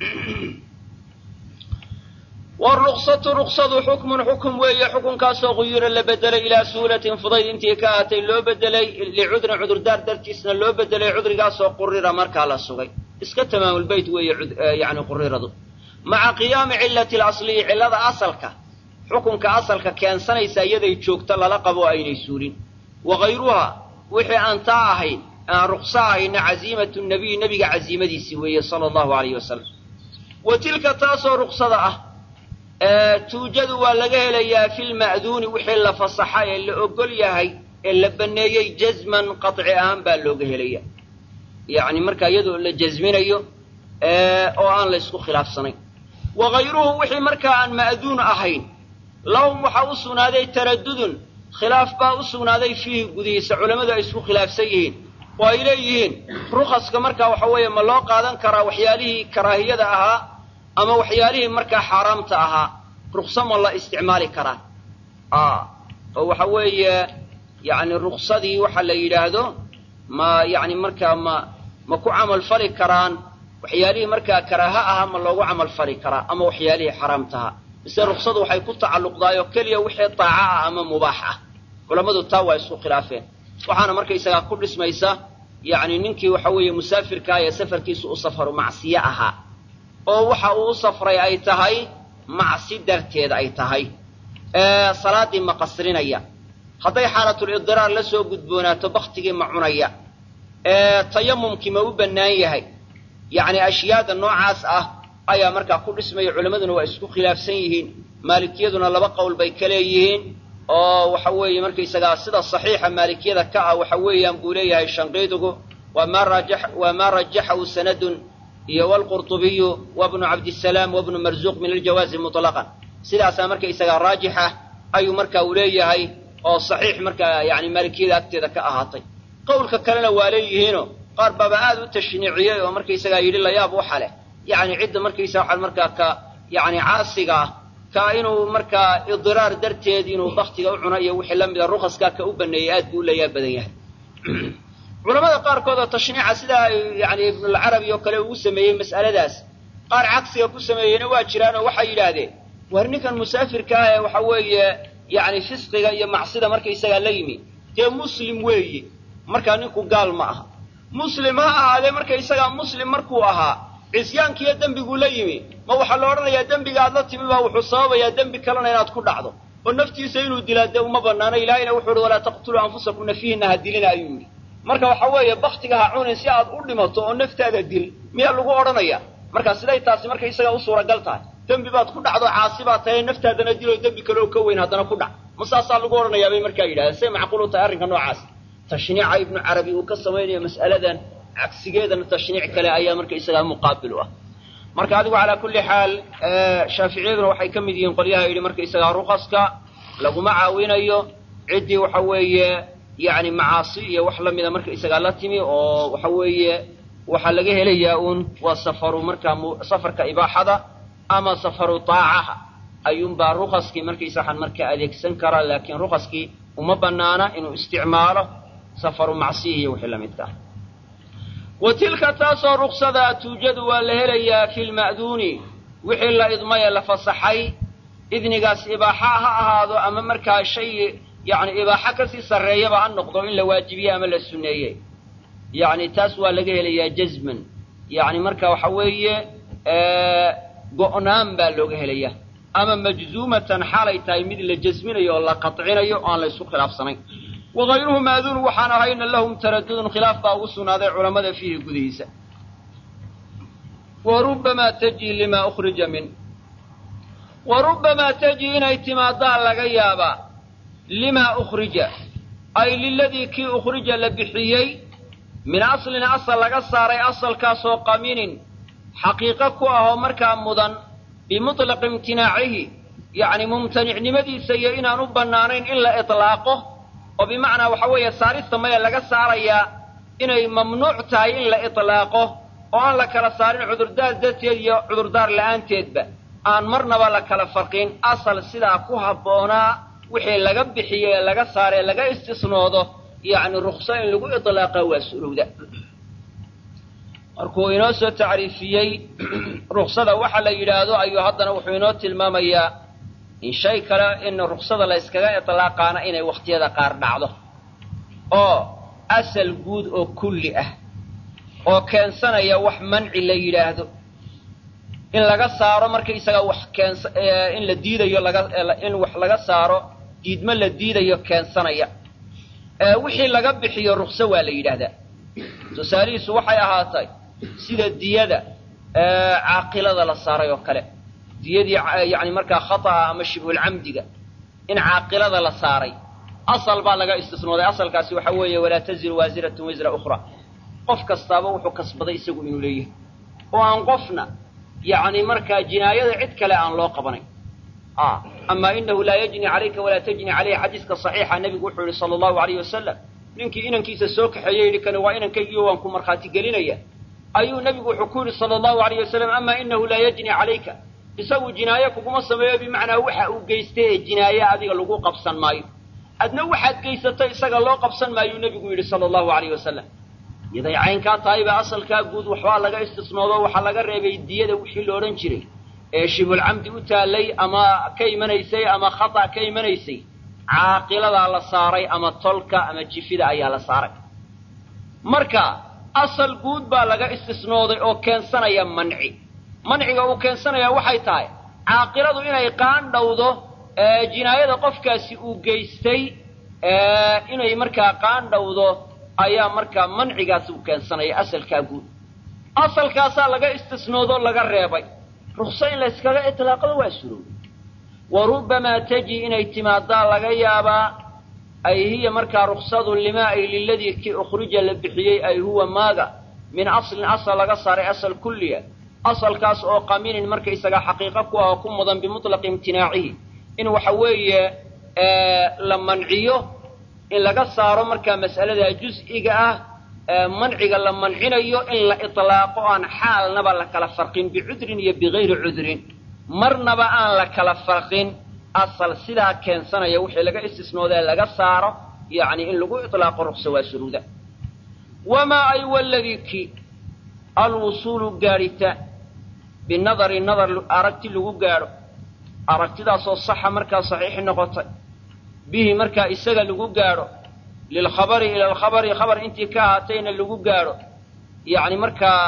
S1: wruksatu ruksadu xukmun xukum weeye xukunkaasoo quyira la bedelay ilaa suulatin fudayd intii ka ahatay loo bedelay licudrin cudurdaar dartiisna loo bedelay cudrigaasoo qurira markaa la sugay iska tamaamulbeyt weeye yani quriradu maca qiyaami cilati lasliyi cillada asalka xukunka asalka keensanaysa iyaday joogto lala qabo aynay suulin wakayruha wixii aan taa ahayn aan rukso ahayna caziimatu nabiy nebiga caziimadiisii weeye sala allahu alayh wasalam wa tilka taasoo ruksada ah tuujadu waa laga helayaa fi lma'duuni wixii la fasaxa ee la ogol yahay ee la banneeyey jazman qaطci ahaan baa looga helaya yacni markaa iyadoo la jasminayo oo aan la ysku khilaafsanayn wakayruhu wixii markaa aan ma'duun ahayn lahum waxaa u sugnaaday taradudun khilaaf baa u sugnaaday fiihi gudihiisa culammadu ay isku khilaafsan yihiin oo ay leeyihiin rukaska markaa waxa weeye ma loo qaadan karaa waxyaalihii karaahiyada ahaa ama waxyaalihii markaa xaaraamta ahaa rukso ma la isticmaali karaa oo waxa weeye yani ruksadii waxa la yidhaahdo ma yani markaa ma ma ku camal fali karaan waxyaalihii markaa karaaha ahaa ma loogu camal fali karaa ama waxyaalihii xaaraamtaha mise ruksadu waxay ku tacalluqdaayoo keliya wixii daaca ah ama mubaax ah culammadu taa waa isku khilaafeen waxaana markaysagaa ku dhismaysa yani ninkii waxa weeye musaafirkaa ee safarkiisu u safaru macsiye ahaa oo waxa uu u safray ay tahay macsi darteed ay tahay salaaddii ma qasrinaya hadday xaalatulidiraar la soo gudboonaato baktigii ma cunaya tayamumkii ma u bannaan yahay yacni ashyaada noocaas ah ayaa markaa ku dhismaya culammaduna waa isku khilaafsan yihiin maalikiyaduna laba qowl bay ka leeyihiin oo waxa weeye markaysagaa sida saxiixa maalikiyada ka ah waxa weeyaan buu leeyahay shanqiidugu waa maa raja waa maa rajaxahu sanadun iyo wlqurطubiyu wabnu cabdisalaam wabnu marzuuq min aljawaazi muطlaqan sidaasaa markaysagaa raajixa ayuu marka uu leeyahay oo saxiix markaa yani maalikiyada agteeda ka ahaatay qowlka kalena waa leeyihiino qaar baaba aad u tashniiciyey oo markaysagaa yidhi layaab waxa leh yani cidda markaysaga waxaa markaa ka yani caasiga ah ka inuu markaa idiraar darteed inuu baktiga u cuno iyo wixii la mida rukaskaa ka u baneeyey aad buu u layaab badan yahay culamada qaarkood oo tashniica sidaa yani ibnulcarabi oo kale ugu sameeyey mas'aladaas qaar cagsiga ku sameeyeyna waa jiraan oo waxay yidhaahdeen war ninkan musaafirka ah ee waxa weeye yani fisqiga iyo macsida markaysagaa la yimi dee muslim weeye markaa ninku gaal ma aha muslim ha ahaadee markaysagaa muslim markuu ahaa cisyaankiiyo dembiguu la yimi ma waxaa la odhanayaa dembiga aad la timi baa wuxuu sababayaa dembi kalena inaad ku dhacdo oo naftiisa inuu dilaa dee uma banaano ilaahayna wuxuu uhi walaa taqtuluu anfusakum nafihinna ha dilina ayuu yidhi marka waxa weeye baktiga ha cunin si aad u dhimato oo naftaada dil miyaa lagu odhanaya marka siday taasi markaysagaa u suuragal tahay dembi baad ku dhacdo caasi baad tahay naftaadana diloo dembi kaleoo ka weyn haddana ku dhac ma saasaa lagu odhanayaa bay markaa yidhahdeen say macquul u tahay arrinka noocaas tashniica ibnu carabi uu ka samaynayo mas'aladan cagsigeedana tashniic kale ayaa marka isagaa muqaabil u ah marka adigu calaa kulli xaal shaaficiyaduna waxay ka mid yihiin qolyaha yidhi marka isagaa rukaska laguma caawinayo ciddii waxa weeye yacni macaasi iyo wax lamida marka isagaa la timi oo waxa weeye waxaa laga helayaa uun waa safaru markaa safarka ibaaxada ama safaru taacaha ayuunbaa rukaskii markaysaxan marka adeegsan karaa laakiin rukaskii uma banaana inuu isticmaalo safaru macsiya iyo wixii lamidka ah wa tilka taasoo ruksada tuujadu waa la helayaa fi lma'duuni wixii la idmaye la fasaxay idnigaas ibaaxa ha ahaado ama markaa shay yacni ibaaxo kasii sarreeyaba ha noqdo in la waajibiye ama la sunneeye yacni taas waa laga helayaa jazman yacni marka waxa weeye go'naan baa looga helayaa ama majzuumatan xaalay tahay mid la jasminayo oo la qatcinayo o aan la isku khilaafsanayn wagayruhu maaduunu waxaan ahayna lahum taradudun khilaaf baa ugu sugnaaday culammada fiihi gudihiisa wa rubbamaa tajii limaa ukhrija min wa rubbamaa tajii inay timaadaa laga yaabaa limaa ukhrija ay liladii kii ukhrija la bixiyey min aslin asal laga saaray asalkaasoo qaminin xaqiiqo ku ahoo markaa mudan bimutlaqi imtinaacihi yacni mumtanicnimadiisa iyo inaan u bannaanayn in la itlaaqo oo bimacnaa waxa weeye saarista maya laga saarayaa inay mamnuuc tahay in la itlaaqo oo aan la kala saarin cudurdaar darteed iyo cudurdaar la'aanteedba aan marnaba la kala farqin asal sidaa ku habboonaa wixii laga bixiye ee laga saaree laga istisnoodo yacni rukso in lagu itlaaqa waa surowda markuu inoo soo tacriifiyey ruksada waxa la yidhaahdo ayuu haddana wuxuu inoo tilmaamayaa in shay kale in ruksada la yskaga itlaaqaana inay wakhtiyada qaar dhacdo oo asal guud oo kulli ah oo keensanaya wax manci la yidhaahdo in laga saaro markaisaga wax keens in la diidayo laga in wax laga saaro diidmo la diidayo keensanaya wixii laga bixiyo rukso waa la yidhaahdaa tusaalihiisu waxay ahaatay sida diyada caaqilada la saaray oo kale diyadii yani markaa khata'a ama shibhulcamdiga in caaqilada la saaray asal baa laga istisnooday asalkaasi waxa weeye walaa taziru waasiratun wisra ukhra qof kastaaba wuxuu kasbaday isagu inuu leeyahay oo aan qofna yacni markaa jinaayada cid kale aan loo qabanayn ama inahu laa yajni calayka walaa tajni caleyhi xadiiska saxiixa nebigu wuxuu yihi sala allahu alayh wasalam ninkii inankiisa soo kaxeeye yidhi kani waa inankaygiio waan ku markhaati gelinaya ayuu nebigu wuxuu ku yidhi sala allahu alayh wasalam ama inahu laa yajni calayka isagu jinaaye kuguma sameeyo bimacnaa waxa uu geystay ee jinaaye adiga lagu qabsan maayo adna waxaad geysatay isaga loo qabsan maayuu nebigu yidhi sala allahu alayh wasalam yaday caynkaa tahayba asalkaa guud waxbaa laga istisnoodo waxaa laga reebay diyada wixii la odhan jiray ee shibulcamdi u taallay ama ka imanaysay ama khata' ka imanaysay caaqiladaa la saaray ama tolka ama jifida ayaa la saaray marka asal guud baa laga istisnooday oo keensanaya manci manciga uu keensanaya waxay tahay caaqiladu inay qaandhawdo jinaayada qofkaasi uu geystay inay markaa qaandhawdo ayaa markaa mancigaas uu keensanaya asalkaa guud asalkaasaa laga istisnoodoo laga reebay rukso in layskaga itlaaqdo waa surowday wa rubbamaa taji inay timaadaa laga yaabaa ay hiya markaa ruksadu limaa ay liladii kii ukhrija la bixiyey ay huwa maaga min aslin asal laga saaray asal kulliya asalkaas oo qaminin markaysaga xaqiiqo ku ah oo ku mudan bimutlaqi imtinaacihi in waxa weeye la manciyo in laga saaro markaa mas'alada juz'iga ah manciga la mancinayo in la itlaaqo aan xaalnaba la kala farqin bicudrin iyo bigayri cudrin marnaba aan la kala farqin asal sidaa keensanaya wixii laga istisnoodee laga saaro yacni in lagu itlaaqo ruksa waa suruuda wamaa ay waladii ki alwusuulu gaadhita binadari nadar aragti lagu gaadho aragtidaasoo saxa markaa saxiixi noqotay bihi markaa isaga lagu gaadho lilkhabari ila alkhabari khabar intii ka ahaatayna lagu gaadho yacni markaa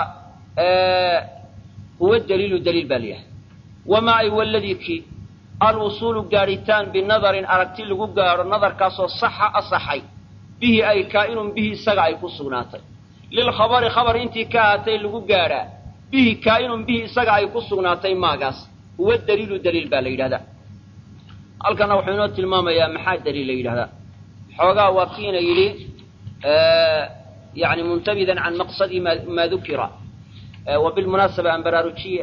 S1: huwa daliilu daliil baa layahay wamaa ay waladii ki alwusuulu gaadhitaan binadarin aragti lagu gaadho nadarkaasoo saxa asaxay bihi ay kaa'inun bihi isaga ay ku sugnaatay lilkhabari khabar intii ka ahaatay lagu gaadhaa bihi kaa'inun bihi isaga ay ku sugnaatay maagaas huwa daliilu daliil baa la yidhahdaa halkana wuxuu inoo tilmaamayaa maxaa daliil la yidhahdaa xoogaa waa kiina yidhi yani muntabidan can maqsadi ma ma dukira wa bilmunaasaba aan baraarujiye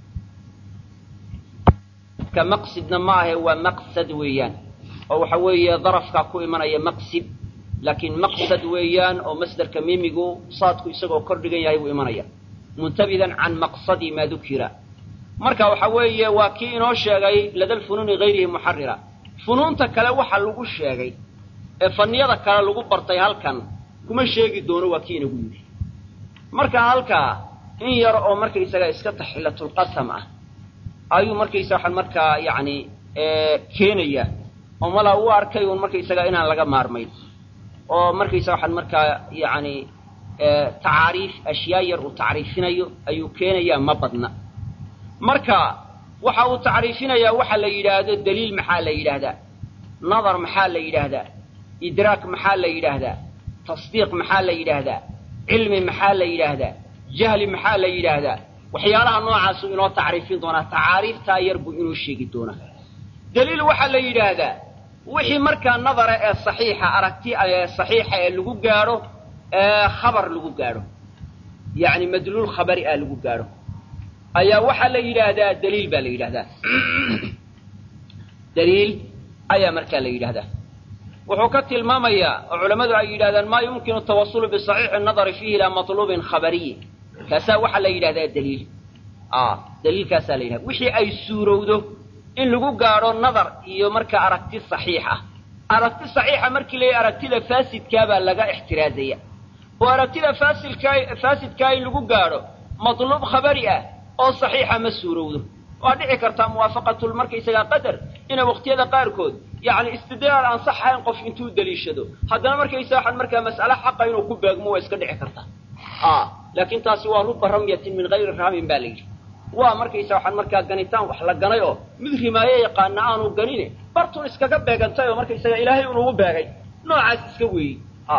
S1: ka maqsidna ma ahe waa maqsad weeyaan oo waxa weeye darafkaa ku imanaya maqsid laakiin maqsad weeyaan oo masderka mimigu saadku isagoo kor dhigan yahay buu imanaya muntabidan can maqsadi ma dukira marka waxa weeye waa kii inoo sheegay lada lfunuuni hayrihi muxarira funuunta kale waxa lagu sheegay ee faniyada kale lagu bartay halkan kuma sheegi doono waa kii inagu yidhi marka halkaa in yar oo markaysaga iska taxilatulqasam ah ayuu markaysa waxaan markaa yacni keenaya oo malaa u arkay uun markaysaga inaan laga maarmayn oo markaysa waxaan markaa yacni tacaariif ashyaa yar uu tacriifinayo ayuu keenayaa ma badna marka waxa uu tacriifinayaa waxa la yidhaahdo daliil maxaa la yidhaahdaa nadar maxaa la yidhaahdaa idraak maxaa la yidhaahdaa tasdiiq maxaa la yidhaahdaa cilmi maxaa la yidhaahdaa jahli maxaa la yidhaahdaa waxyaalaha noocaasuu inoo tacriifin doonaa tacaariiftaa yar buu inoo sheegi doonaa daliil waxaa la yidhaahdaa wixii markaa nadara ee saxiixa aragti ee saxiixa ee lagu gaadho ee khabar lagu gaadho yacni madluul khabari ah lagu gaadho ayaa waxaa la yidhaahdaa daliil baa la yidhahdaa daliil ayaa markaa la yidhahdaa wuxuu ka tilmaamayaa oo culammadu ay yidhahdaan maa yumkinu tawasulu bisaxiixi nadari fiihi ilaa matluubin khabariyi kaasaa waxaa la yidhahdaa daliil daliilkaasaa la yidhahda wixii ay suurowdo in lagu gaadho nadar iyo markaa aragti saxiix ah aragti saxiixa markii la aragtida faasidkaabaa laga ixtiraazaya oo aragtida faasilkaa faasidkaa in lagu gaadho matluub khabari ah oo saxiixa ma suurowdo waa dhici kartaa muwaafaqatul markaysagaa qadar inay waqtiyada qaarkood yacni istidlaal aan sax ahayn qof intuu deliishado haddana markaysa waxaan markaa mas'ale xaqa inuu ku beegmo waa iska dhici kartaa laakiin taasi waa ruba ramyatin min hayri raamin baa la yidhi waa markaysa waxaan markaa ganitaan wax la ganay oo mid rimaayo yaqaana aanu ganine bartun iskaga beegantay oo markaysaga ilaahay unugu beegay noocaas iska weeyey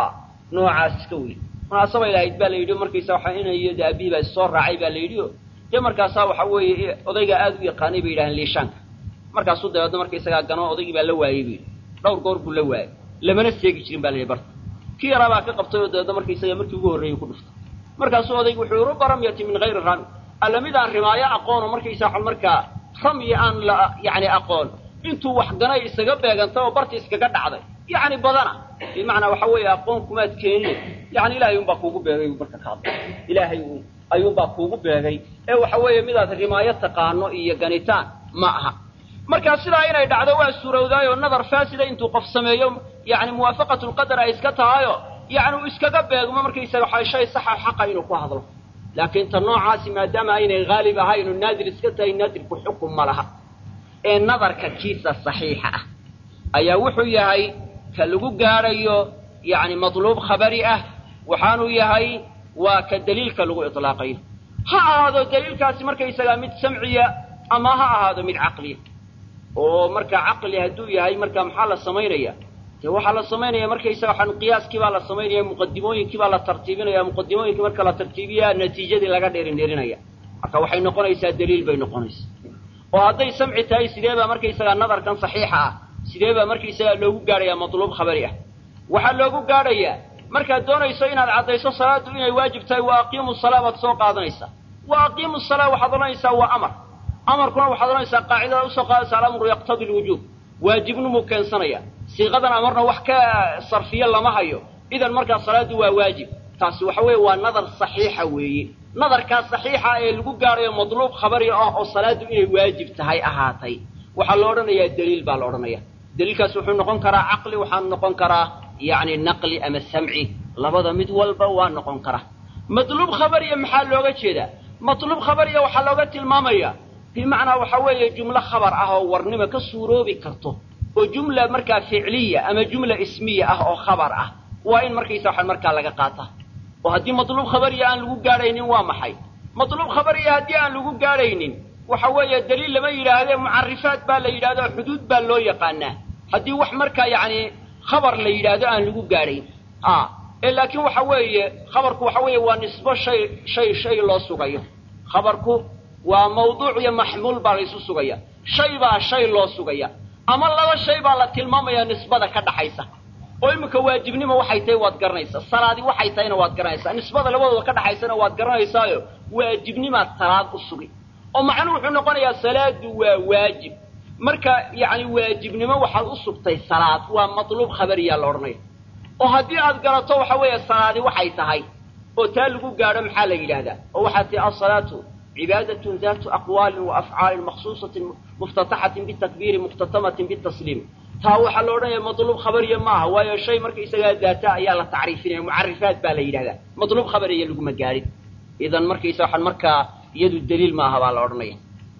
S1: noocaas iska weeyey munaasabay lahayd baa la yidhi markaysa waxaa inay iyo de abihi baa issoo raacay baa la yidhi o dee markaasaa waxa weeye odaygaa aad u yaqaanay bay yidhahdeen liishaanka markaasuu dabeedna markaysagaa gano odaygii baa la waayey bu yidhi dhowr goor buu la waayey lamana seegi jirin baa la yidhi barta kii yaraa baa ka qabtay oo dabeedna markaysaga markii ugu horreeyey ku dhuftay markaasuu odaygu wuxuu yihi ruba ramyati min hayri rami alla mid aan rimaayo aqoon oo markaysa waxaan markaa ramyi aan la yacni aqoon intuu wax ganay isaga beegantay oo barti iskaga dhacday yacni badana bimacnaa waxa weeye aqoon kumaad keenine yani ilaahay unbaa kuugu beegay marka ka hadla ilaahay un ayuunbaa kuugu beegay ee waxa weeye midaad rimaayo taqaano iyo ganitaan ma aha markaa sidaa inay dhacdo waa suurowdaayoo nadar faasida intuu qof sameeyo yani muwaafaqatulqadar ay iska tahayo yani uu iskaga beegmo markaysaga waxa shay saxa xaqa inuu ku hadlo laakiin ta noocaasi maadaama aynay haalib ahayn oo naadir iska tahay naadirku xukum ma laha ee nadarka kiisa saxiixa ah ayaa wuxuu yahay ka lagu gaadhayo yani matluub khabari ah waxaanuu yahay waa ka daliilka lagu ilaaqayo ha ahaado daliilkaasi markaysagaa mid samciya ama ha ahaado mid caqliya oo markaa caqli hadduu yahay markaa maxaa la samaynaya dee waxaa la samaynaya markaysaga waxaan qiyaaskii baa la samaynaya muqadimooyinkii baa la tartiibinaya muqadimooyinkii marka la tartiibiyaa natiijadii laga dheerindherinaya marka waxay noqonaysaa daliil bay noqonaysaa oo hadday samci tahay sidee baa markaysagaa nadarkan saxiixa ah sidee baa markaysagaa loogu gaadhayaa matluub khabari ah waxaa loogu gaadhayaa markaad doonayso inaad caddayso salaaddu inay waajib tahay wa aqiimu salaa baad soo qaadanaysaa wa aqiimu salaa waxaad odhanaysaa waa amar amarkuna waxaad odhanaysaa qaacidada usoo qaadaysa alamru yaqtadi lwujuub waajibnimuu keensanaya siiqadan amarna wax ka sarfiyo lama hayo idan markaa salaaddu waa waajib taasi waxa weeye waa nadar saxiixa weeye nadarkaas saxiixa ee lagu gaadhayo matluub khabari ah oo salaaddu inay waajib tahay ahaatay waxaa la odhanayaa daliil baa la odhanaya daliilkaas wuxuu noqon karaa caqli waxaanu noqon karaa yacni naqli ama samci labada mid walba waa noqon kara matluub khabariya maxaa looga jeedaa matluub khabariya waxaa looga tilmaamaya bimacnaa waxa weeye jumlo khabar ah oo warnimo ka suuroobi karto oo jumla markaa ficliya ama jumla ismiya ah oo khabar ah waa in markaysa waxaan markaa laga qaata oo haddii matluub khabariya aan lagu gaadhaynin waa maxay matluub khabariya haddii aan lagu gaadhaynin waxa weeye daliil lama yidhaahdee mucarifaat baa la yidhahdo xuduud baa loo yaqaanaa haddii wax markaa yacni khabar la yidhaahdo aan lagu gaadhayn a ee laakiin waxa weeye khabarku waxa weeye waa nisbo shay shay shay loo sugayo khabarku waa mawduuc iyo maxmuul baa laysu sugaya shay baa shay loo sugaya ama laba shay baa la tilmaamaya nisbada ka dhaxaysa oo iminka waajibnimo waxay tahay waad garanaysaa salaadi waxay tahayna waad garanaysaa nisbada labadooda ka dhaxaysana waad garanaysaayo waajibnimaad salaad u sugi oo macnuhu wuxuu noqonayaa salaadu waa waajib marka yacni waajibnimo waxaad u sugtay salaad waa matluub khabariyaa la odhanaya oo haddii aad garato waxa weeye salaadi waxay tahay oo taa lagu gaadho maxaa la yidhaahdaa oo waxaa tihi asalaatu cibaadatun daatu aqwaalin wa afcaalin maksuusatin muftataxatin bitakbiiri mukhtatamatin bitasliim taa waxaa la odhanaya matluub khabariya maaha waayo shay marka isagaa daata ayaa la tacriifinaya mucarifaat baa la yidhahdaa matluub khabariya laguma gaadhin idan markaysa waxaan markaa iyadu daliil maaha baa la odhanaya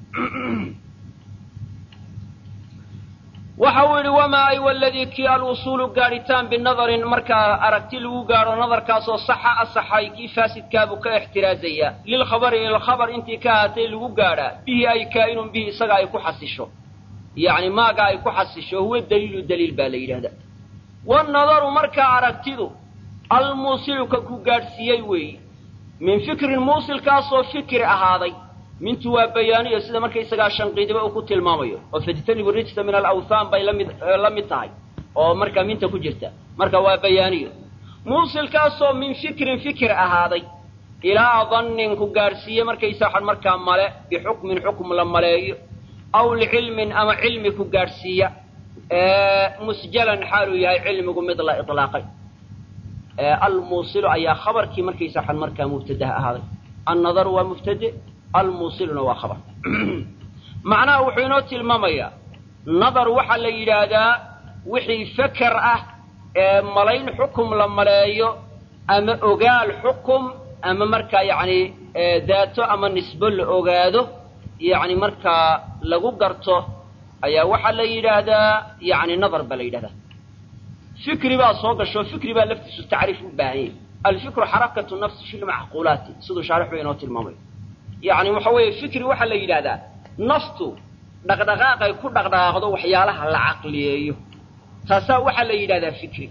S1: waxa uu yidhi wamaa ay waladii kii alwusuulu gaadhitaan binadarin markaa aragti lagu gaadho nadarkaasoo saxa asaxay kii faasidkaabuu ka ixtiraazaya lilkhabari ilkhabar intii ka ahaatay lagu gaadhaa bihi ay kaa'inun bihi isaga ay ku xasisho yacni maaga ay ku xasisho huwa daliilu daliil baa la yidhahdaa wanadaru markaa aragtidu almuusiluka ku gaadhsiiyey weeyi min fikrin muusilkaasoo fikri ahaaday mintu waa bayaaniyo sida markaysagaa shanqiidiba uu ku tilmaamayo oo fajtanibu rijsa min alawthaan bay lamid la mid tahay oo markaa minta ku jirta marka waa bayaaniyo muusilkaasoo min fikrin fikir ahaaday ilaa dannin ku gaadhsiiye markaysa waxaan markaa male bixukmin xukm la maleeyo aw licilmin ama cilmi ku gaadhsiiya musjalan xaaluu yahay cilmigu mid la ilaaqay almuusilu ayaa khabarkii markaysa waxaan markaa mubtadaha ahaaday annadaru waa mubtade almuusiluna waa khabar macnaha wuxuu inoo tilmaamayaa nadar waxaa la yidhaahdaa wixii feker ah ee malayn xukum la maleeyo ama ogaal xukum ama markaa yacni daato ama nisbo la ogaado yacni markaa lagu garto ayaa waxaa la yidhaahdaa yacni nadar baa la yidhahdaa fikri baa soo gasho fikri baa laftiisu tacriif u baahan yahy alfikru xarakatu nafsi fi lmacquulaati siduu shaarixu inoo tilmaamayo yacni waxa weeye fikri waxaa la yidhahdaa naftu dhaqdhaqaaqay ku dhaqdhaqaaqdo waxyaalaha la caqliyeeyo taasaa waxaa la yidhahdaa fikri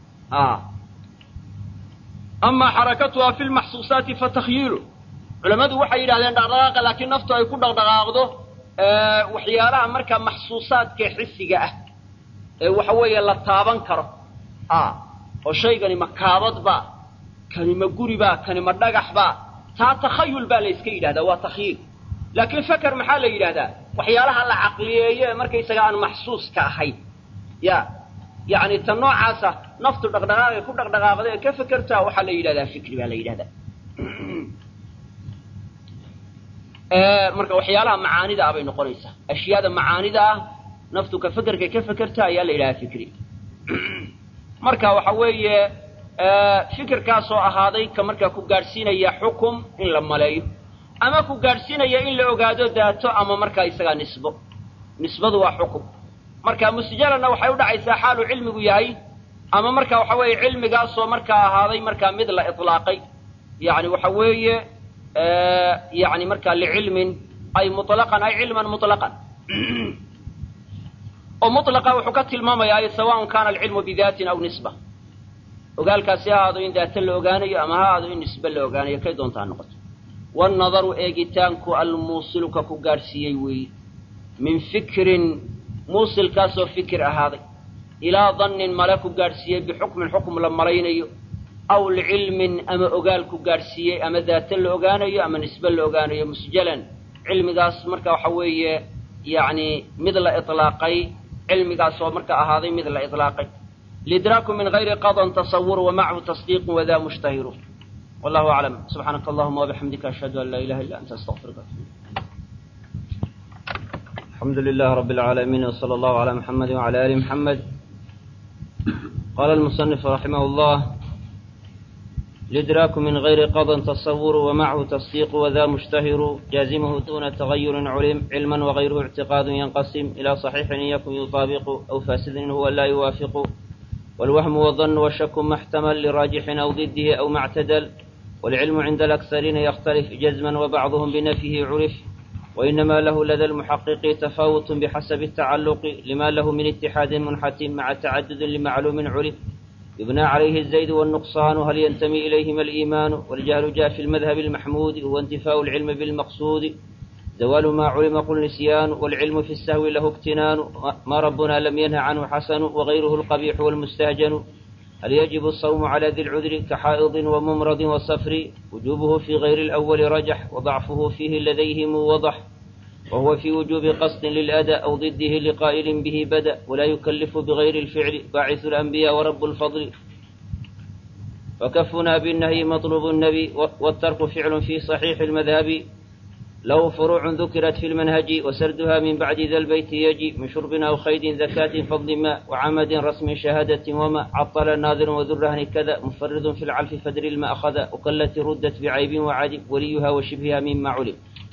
S1: amaa xarakatuha fi lmaxsuusaati fatakyiilu culammadu waxay yidhahdeen dhaqdhaqaaqa laakiin naftu ay ku dhaqdhaqaaqdo waxyaalaha markaa maxsuusaadka xisiga ah ee waxa weeye la taaban karo oo shaygani ma kaabadba kani ma guribaa kani ma dhagaxba taa takhayul baa la yska yidhahdaa waa takhyiil laakiin feker maxaa la yidhahdaa waxyaalaha la caqliyeeyo ee markaysaga aan maxsuuska ahayn ya yacni ta noocaasa naftu dhaqdhaqaaqay ku dhaqdhaqaaqda ee ka fekertaa waxaa la yidhahdaa fikri baa la yidhahdaa marka waxyaalaha macaanida ah bay noqonaysaa ashyaada macaanida ah naftu ka fekerkay ka fekerta ayaa la yidhahdaa fikri marka waxa weeye fikirkaasoo ahaaday ka markaa ku gaadhsiinaya xukum in la maleeyo ama ku gaadhsiinaya in la ogaado daato ama markaa isagaa nisbo nisbadu waa xukum marka musjalanna waxay u dhacaysaa xaaluu cilmigu yahay ama marka waxa weeye cilmigaasoo markaa ahaaday markaa mid la ilaaqay yani waxa weeye yani markaa licilmin ay muطlaqan ay cilman muطlaqan oo muطlaqa wuxuu ka tilmaamayaa ay sawaءn kana alcilmu bidatin aw nisba ogaalkaasi ha ahaado in daata la ogaanayo ama ha ahaado in nisbe la ogaanayo kay doonta ha noqoto wannadaru eegitaanku almuusiluka ku gaadhsiiyey weeye min fikrin muusilkaasoo fikir ahaaday ilaa dannin male ku gaadhsiiyey bixukmin xukm la malaynayo aw licilmin ama ogaal ku gaadhsiiyey ama daata la ogaanayo ama nisbe la ogaanayo musjalan cilmigaas marka waxa weeye yacni mid la ilaaqay cilmigaasoo marka ahaaday mid la ilaaqay lidraaku min gayri qadan tasawur wamacahu tasdiiqu wadaa mushtahiru wallahu aclam subxaanaka allahuma wabixamdika ashhadu an laa ilaha illa anta astaqfiruka الحمد لله رب العالمين وصلى الله على محمد وعلى آل محمد قال المصنف رحمه الله الإدراك من غير قضى تصور ومعه تصديق وذا مشتهر جازمه دون تغير علم علما وغيره اعتقاد ينقسم إلى صحيح إن يكن يطابق أو فاسد هو لا يوافق والوهم والظن والشك ما احتمل لراجح أو ضده أو ما اعتدل والعلم عند الأكثرين يختلف جزما وبعضهم بنفيه عرف وإنما له لدى المحقق تفاوت بحسب التعلق لما له من اتحاد منحتم مع تعدد لمعلوم عرف يبنى عليه الزيد والنقصان هل ينتمي إليهما الإيمان والجهل جاء في المذهب المحمود هو انتفاء العلم بالمقصود زوال ما علم قل نسيان والعلم في السهو له اكتنان ما ربنا لم ينه عنه حسن وغيره القبيح والمستهجن هل يجب الصوم على ذي العذر كحائض وممرض وصفر وجوبه في غير الأول رجح وضعفه فيه لديهم وضح وهو في وجوب قصد للأداء أو ضده لقائل به بدأ ولا يكلف بغير الفعل باعث الأنبياء ورب الفضل وكفنا بالنهي مطلوب النبي والترك فعل في صحيح المذهب له فروع ذكرت في المنهج وسردها من بعد ذا البيت يجي من شرب أو خيد زكاة فضل ماء وعمد رسم شهادة وما عطل الناظر وذو الرهن كذا مفرد في العلف فدر الماء أخذ وقلت ردت بعيب وعدم وليها وشبهها مما علم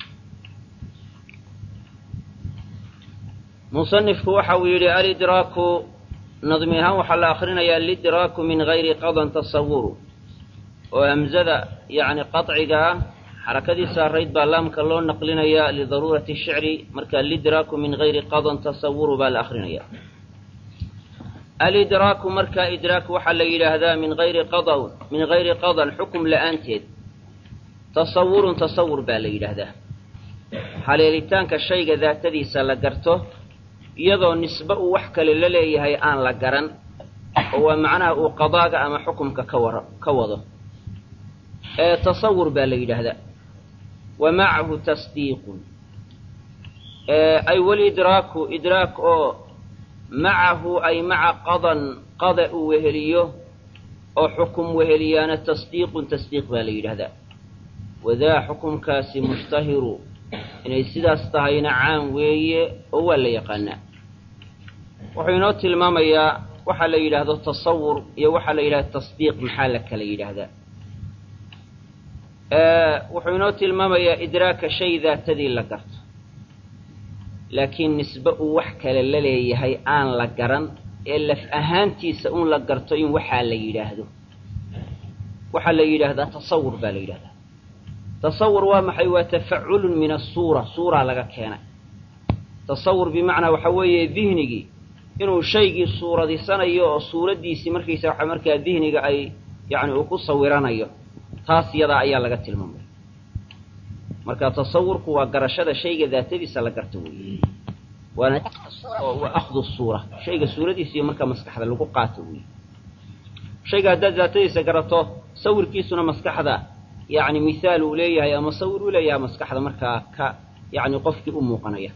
S1: مصنف وحو يري الإدراك نظمها وحل آخرين يا الإدراك من غير قضى تصور وأمزد يعني قطعها xarakadii saarayd baa laamka loo naqlinayaa lidaruurati shicri marka alidraaku min gayri qadan tasawuru baa la akrinaya alidraaku marka idraak waxaa la yidhaahdaa min ayri qada min gayri qadan xukum la-aanteed tasawurun tasawur baa la yidhaahdaa haleelitaanka shayga daatadiisa la garto iyadoo nisbe uu wax kale la leeyahay aan la garan oo waa macnaha uu qadaaga ama xukumka ka war ka wado ee tasawur baa la yidhaahdaa wa macahu tasdiiqun ay walidraaku idraak oo macahu ay maca qadan qada uu weheliyo oo xukum weheliyaana tasdiiqun tasdiiq baa la yidhaahdaa wadaa xukumkaasi mushtahiru inay sidaas tahayna caan weeye oo waa la yaqaanaa wuxuu inoo tilmaamayaa waxaa la yidhaahdo tasawur iyo waxaa la yidhahda tasdiiq maxaa la kala yidhaahdaa wuxuu inoo tilmaamayaa idraaka shay daatadii la garto laakiin nisbe uu wax kale la leeyahay aan la garan ee laf ahaantiisa un la garto in waxaa la yidhaahdo waxaa la yidhaahdaa tasawur baa la yidhahdaa tasawur waa maxay waa tafaculun min asuura suuraa laga keenay tasawur bimacnaa waxa weeye dihnigii inuu shaygii suuradisanayo oo suuraddiisii markaysa waxa markaa dihniga ay yacni uu ku sawiranayo taas yadaa ayaa laga tilmaamaya marka tasawurku waa garashada shayga daatadiisa la garto weeye waana waa akhdu suura shayga suuradiisa iyo markaa maskaxda lagu qaato weeye shayga haddaad daatadiisa garato sawirkiisuna maskaxda yacni mithaal uu leeyahay ama sawir uu leeyahay maskaxda markaa ka yacni qofkii u muuqanaya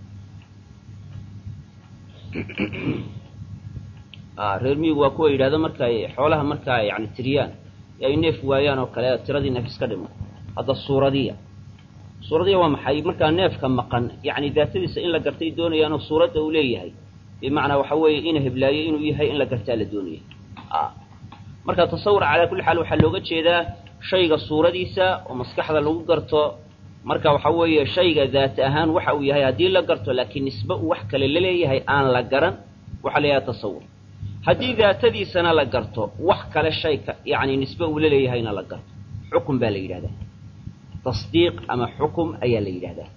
S1: reer miyigu waa kuwa yidhahdo markaay xoolaha markaa yani tiriyaan ay neef waayaan oo kale tiradii neef iska dhimo hadda suuradiya suuradiya waa maxay markaa neefka maqan yacni daatadiisa in la gartay doonayaanoo suuradda uu leeyahay bimacnaa waxa weeye ina heblaayo inuu yahay in la gartaa la doonaya marka tasawur calaa kulli xaal waxaa looga jeedaa shayga suuradiisa oo maskaxda lagu garto marka waxa weeye shayga daat ahaan waxa uu yahay haddii la garto laakiin nisbe uu wax kale la leeyahay aan la garan waxaa la yidhaha tasawur haddii daatadiisana la garto wax kale shayka yacni nisbe uu la leeyahayna la garto xukum baa la yidhahdaa tasdiiq ama xukum ayaa la yidhahdaa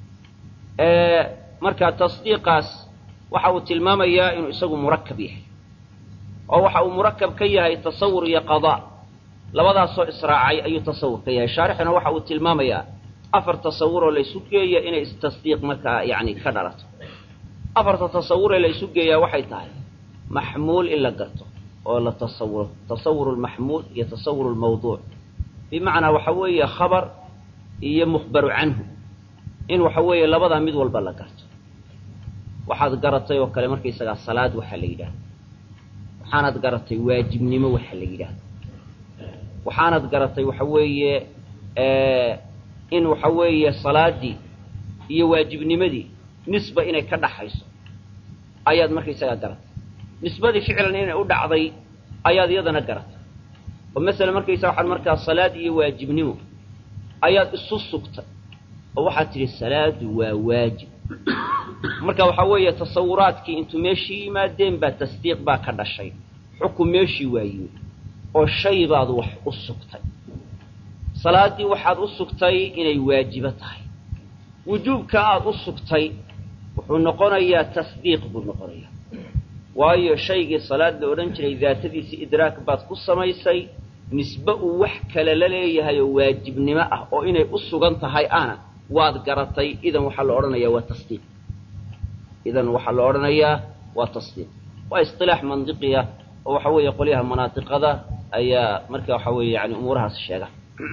S1: marka tasdiiqaas waxa uu tilmaamayaa inuu isagu murakab yahay oo waxa uu murakab ka yahay tasawur iyo qadaa labadaasoo israacay ayuu tasawur ka yahay shaarixuna waxa uu tilmaamayaa afar tasawuroo la isu geeya inay tasdiiq markaa yacni ka dhalato afarta tasawuree la isu geeyaa waxay tahay maxmuul in la garto oo la tasawuro tasawur lmaxmuul iyo tasawur lmawduuc bimacnaa waxa weeye khabar iyo mukhbaru canhu in waxa weeye labadaa mid walba la garto waxaad garatay oo kale markaysagaa salaad waxaa la yidhahda waxaanad garatay waajibnimo waxaa la yidhahda waxaanad garatay waxa weeye in waxa weeye salaadii iyo waajibnimadii nisba inay ka dhaxayso ayaad markaysagaa garatay nisbadii ficlan inay u dhacday ayaad iyadana garatay oo masala markaysa waxaad markaa salaad iyo waajibnimo ayaad isu sugtay oo waxaad tidhi salaadu waa waajib marka waxaa weeye tasawuraadkii intuu meeshii yimaadeen baa tasdiiq baa ka dhashay xukun meeshii waa yimid oo shay baad wax u sugtay salaaddii waxaad u sugtay inay waajibo tahay wujuubka aad u sugtay wuxuu noqonayaa tasdiiq buu noqonayaa waayo shaygii salaad la odhan jiray daatadiisii idraak baad ku samaysay nisbe uu wax kale la leeyahay oo waajibnimo ah oo inay u sugan tahay aana waad garatay idan waxaa la odhanayaa waa tasdiiq idan waxaa la odhanayaa waa tasdiiq waa isilaax mandiqiya oo waxa weeye qolyaha manaatiqada ayaa marka waxa weeye yani umuurahaas sheega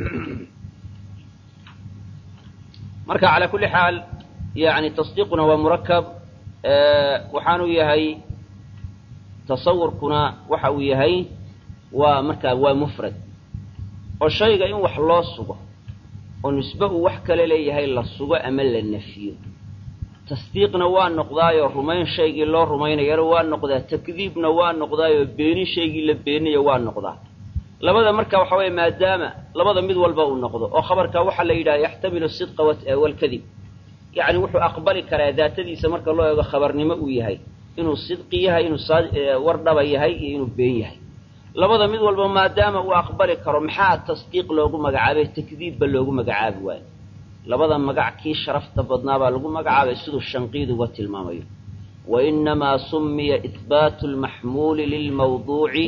S1: marka calaa kulli xaal yani tasdiiquna waa murakab waxaanu yahay tasawurkuna waxa uu yahay waa markaa waa mufrad oo shayga in wax loo sugo oo nisbe uu wax kale leeyahay la sugo ama la nafiyo tasdiiqna waa noqdaayoo rumayn shaygii loo rumaynayana waa noqdaa takdiibna waa noqdaayoo beenin shaygii la beeninayo waa noqdaa labada marka waxa weeye maadaama labada mid walba uu noqdo oo khabarka waxaa la yidhaha yaxtamilu sidqa walkadib yacni wuxuu aqbali karaa daatadiisa marka loo eego khabarnimo uu yahay inuu sidqi yahay inuu war dhaba yahay iyo inuu been yahay labada mid walba maadaama uu aqbali karo maxaa tasdiiq loogu magacaabay takdiibba loogu magacaabi waayo labada magac kii sharafta badnaa baa lagu magacaabay siduu shanqiid uga tilmaamayo wa inamaa sumiya ihbaatu lmaxmuuli lilmawduuci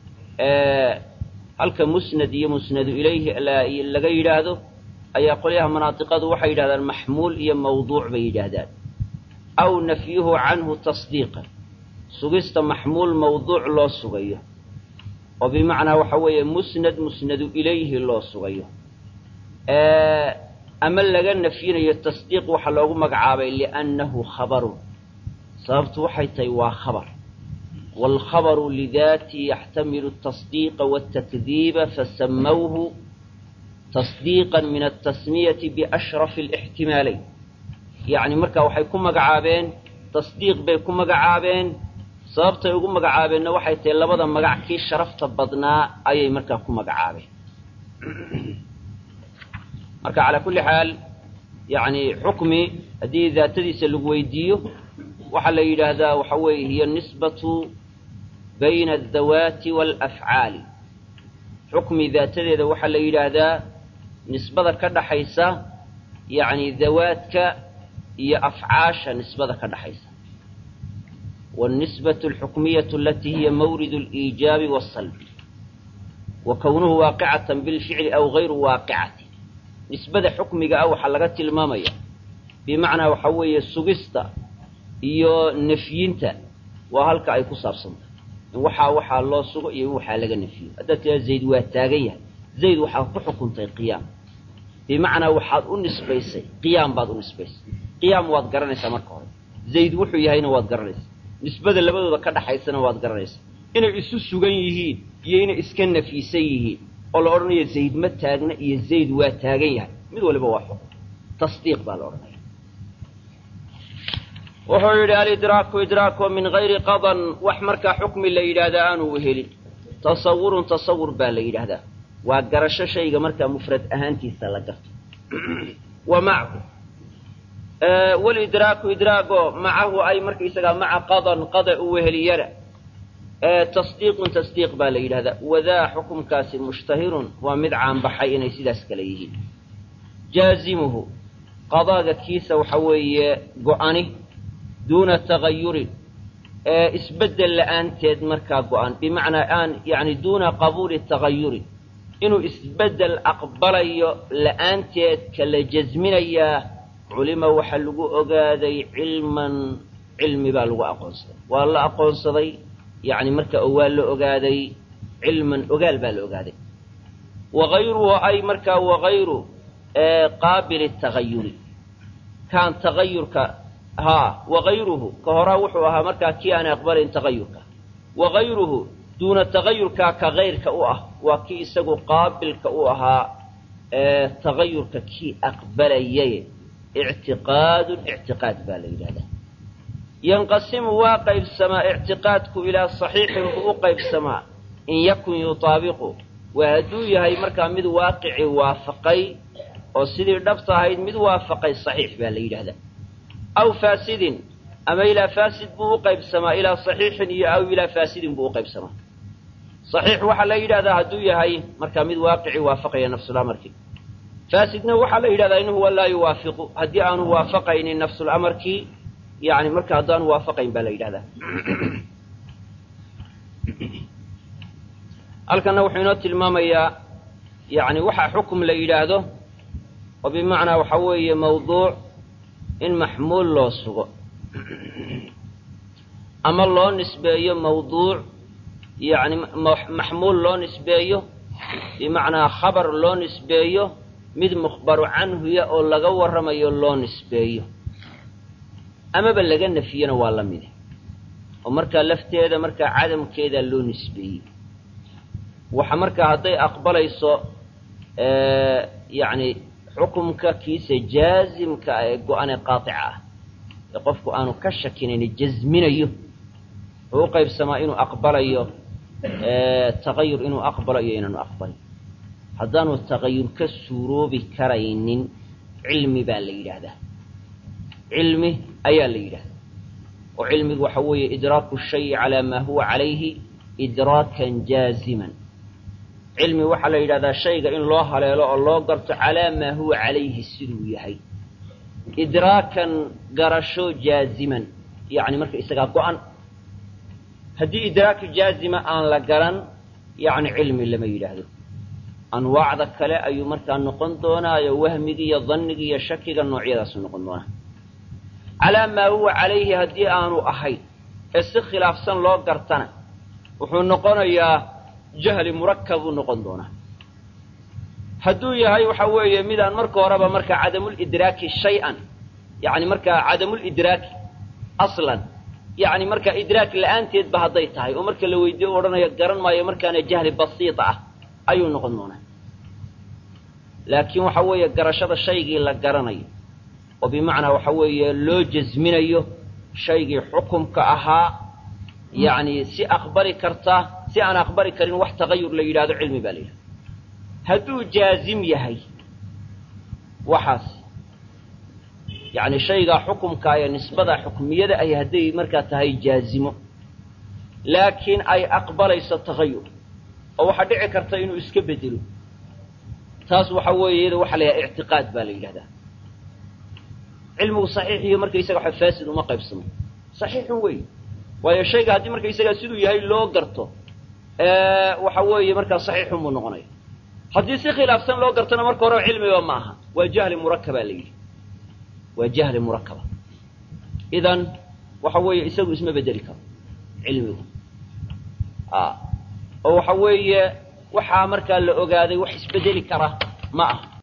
S1: halka musnad iyo musnadu ilayhi laga yidhaahdo ayaa qolyaha manaatiqadu waxay yidhahdaan maxmuul iyo mawduuc bay yidhaahdaan aw nafyuhu canhu tasdiiqan sugista maxmuul mawduuc loo sugayo oo bimacnaa waxa weeye musnad musnadu ilayhi loo sugayo ama laga nafyinayo tasdiiq waxaa loogu magacaabay liannahu khabarun sababtu waxay tahay waa khabar waalkhabaru lidaatii yaxtamilu atasdiiqa waltakdiiba fasamawhu tasdiiqan min altasmiyati biashrafi alixtimaalayn yacni marka waxay ku magacaabeen tasdiiq bay ku magacaabeen sababtay ugu magacaabeenna waxay tahay labada magac kii sharafta badnaa ayay markaa ku magacaabeen marka calaa kulli xaal yani xukmi haddii daatadiisa lagu weydiiyo waxaa la yidhaahdaa waxa weeye hiya nisbatu bayna aldawaati waalafcaali xukmi daatadeeda waxaa la yidhaahdaa nisbada ka dhaxaysa yacni dawaadka iyo afcaasha nisbada ka dhaxaysa wاlnisbaة اlxukmiyة alati hiya mawrid اliijaabi wالsalbi wa kownuhu waaqicata bilficli aw gayru waaqicati nisbada xukmiga ah waxaa laga tilmaamaya bimacnaa waxaa weeye sugista iyo nafyinta waa halka ay ku saabsantahay in waxaa waxaa loo sugo iyo in waxaa laga nafiyo haddaad tiraa zayd waa taagan yahay zayd waxaad ku xukuntay qiyaam bimacnaa waxaad u nisbaysay qiyaam baad u nisbaysay qiyaam waad garanaysaa marka hore zayd wuxuu yahayna waad garanaysaa nisbada labadooda ka dhaxaysana waad garanaysaa inay isu sugan yihiin iyo inay iska nafiisan yihiin oo la odhanayo zayd ma taagna iyo zayd waa taagan yahay mid waliba waa xukun tasdiiq baa la odhanaya wuxuu yidhi alidraaku idraako min gayri qadan wax markaa xukmi la yidhaahdaa aanu helin tasawurun tasawur baa la yidhaahdaa waa garasho shayga markaa mufrad ahaantiisa la garto wa macahu walidraaku idraago macahu ay markaysagaa maca qadan qada u weheliyana tasdiiqun tasdiiq baa la yidhahdaa wadaa xukumkaasi mushtahirun waa mid caanbaxay inay sidaas kale yihiin jaazimuhu qadaaga kiisa waxa weeye go-ani duuna tagayurin isbeddel la'aanteed markaa go-an bimacnaa aan yani duuna qabuuli tagayurin inuu isbeddel aqbalayo la'aanteed kala jasminayaa culima waxaa lagu ogaaday cilman cilmi baa lagu aqoonsaday waa la aqoonsaday yani marka oo waa la ogaaday cilman ogaal baa la ogaaday wagayruhu ay markaa wagayru qaabili tagayuri kaan tagayurka haa wagayruhu ka horaa wuxuu ahaa markaa kii aan aqbalayn tagayurka wagayruhu duuna tagayurkaa ka kayrka u ah waa kii isagu qaabilka u ahaa tagayurka kii aqbalayay ictiqaadun ictiqaad baa la yidhahdaa yanqasimu waa qaybsamaa ictiqaadku ilaa saxiixin buu u qaybsamaa in yakun yutaabiqu waa hadduu yahay markaa mid waaqici waafaqay oo sidii dhabta ahayd mid waafaqay saxiix baa la yidhahdaa aw faasidin ama ilaa faasid buu u qaybsamaa ilaa saxiixin iyo aw ilaa faasidin buu u qaybsamaa saxiix waxaa la yidhahdaa hadduu yahay markaa mid waaqici waafaqaya nafsulamarkii faasidna waxaa la yidhahdaa in huwa laa yuwaafiqu haddii aanu waafaqaynin nafsulamarkii yani marka haddaanu waafaqayn baa la yidhahdaa halkanna wuxuu inoo tilmaamayaa yani waxaa xukum la yidhaahdo oo bimacnaa waxa weeye mawduuc in maxmuul loo sugo ama loo nisbeeyo mawduuc yacni maxmuul loo nisbeeyo bimacnaa khabar loo nisbeeyo mid mukhbaru canhuya oo laga warramayo loo nisbeeyo amaba laga nafiyona waa la mide oo markaa lafteeda markaa cadamkeeda loo nisbeeyey waxa markaa hadday aqbalayso yacni xukumka kiisa jaazimka ah ee go-ane qaatica ah ee qofku aanu ka shakinayni jasminayo wuxuu u qaybsamaa inuu aqbalayo taqayur inuu aqbalo iyo inaanu aqbalin haddaanu taqayur ka suuroobi karaynin cilmi baa la yidhaahdaa cilmi ayaa la yidhahdaa oo cilmigu waxa weeye idraaku shayi calaa maa huwa calayhi idraakan jaaziman cilmi waxaa la yidhahdaa shayga in loo haleelo oo loo garto calaa maa huwa calayhi siduu yahay idraakan garasho jaaziman yacni marka isagaa go-an haddii idraaku jaazima aan la garan yacni cilmi lama yidhaahdo anwaacda kale ayuu markaa noqon doonaayo wahmigi iyo dannigi iyo shakiga noocyadaasu noqon doonaa calaa maa huwa calayhi haddii aanu ahayn ee si khilaafsan loo gartana wuxuu noqonayaa jahli murakab buu noqon doonaa hadduu yahay waxa weeye midaan marka horeba markaa cadamulidraaki shay-an yacni markaa cadamulidraaki aslan yacni markaa idraak la-aanteedba hadday tahay oo marka la weydiiyo u odhanayo garan maayo markaana jahli basiita ah ayuu noqon doonaa laakiin waxa weeye garashada shaygii la garanayo oo bimacnaa waxa weeye loo jasminayo shaygii xukumka ahaa yacni si aqbali karta si aan aqbali karin wax tagayur la yidhahdo cilmi baa la yidhahda hadduu jaazim yahay waxaas yacni shaygaa xukumka ee nisbada xukmiyada ay hadday markaa tahay jaazimo laakiin ay aqbalayso tagayur oo waxaa dhici karta inuu iska bedelo taas waxa weeye iyada waxa la yidhaha ictiqaad baa la yidhahdaa cilmigu saxiix iyo markaysaga waxa faasid uma qaybsamo saxiixun wey waayo shayga haddii markaysagaa siduu yahay loo garto waxa weeye markaa saxiixun buu noqonaya haddii si khilaafsan loo gartona marka hore cilmiba ma aha waa jahli murakabaa la yidhi waa jahli murakaba idan waxa weeye isagu isma bedeli karo cilmigu oo waxa weeye waxaa markaa la ogaaday wax isbedeli kara ma aha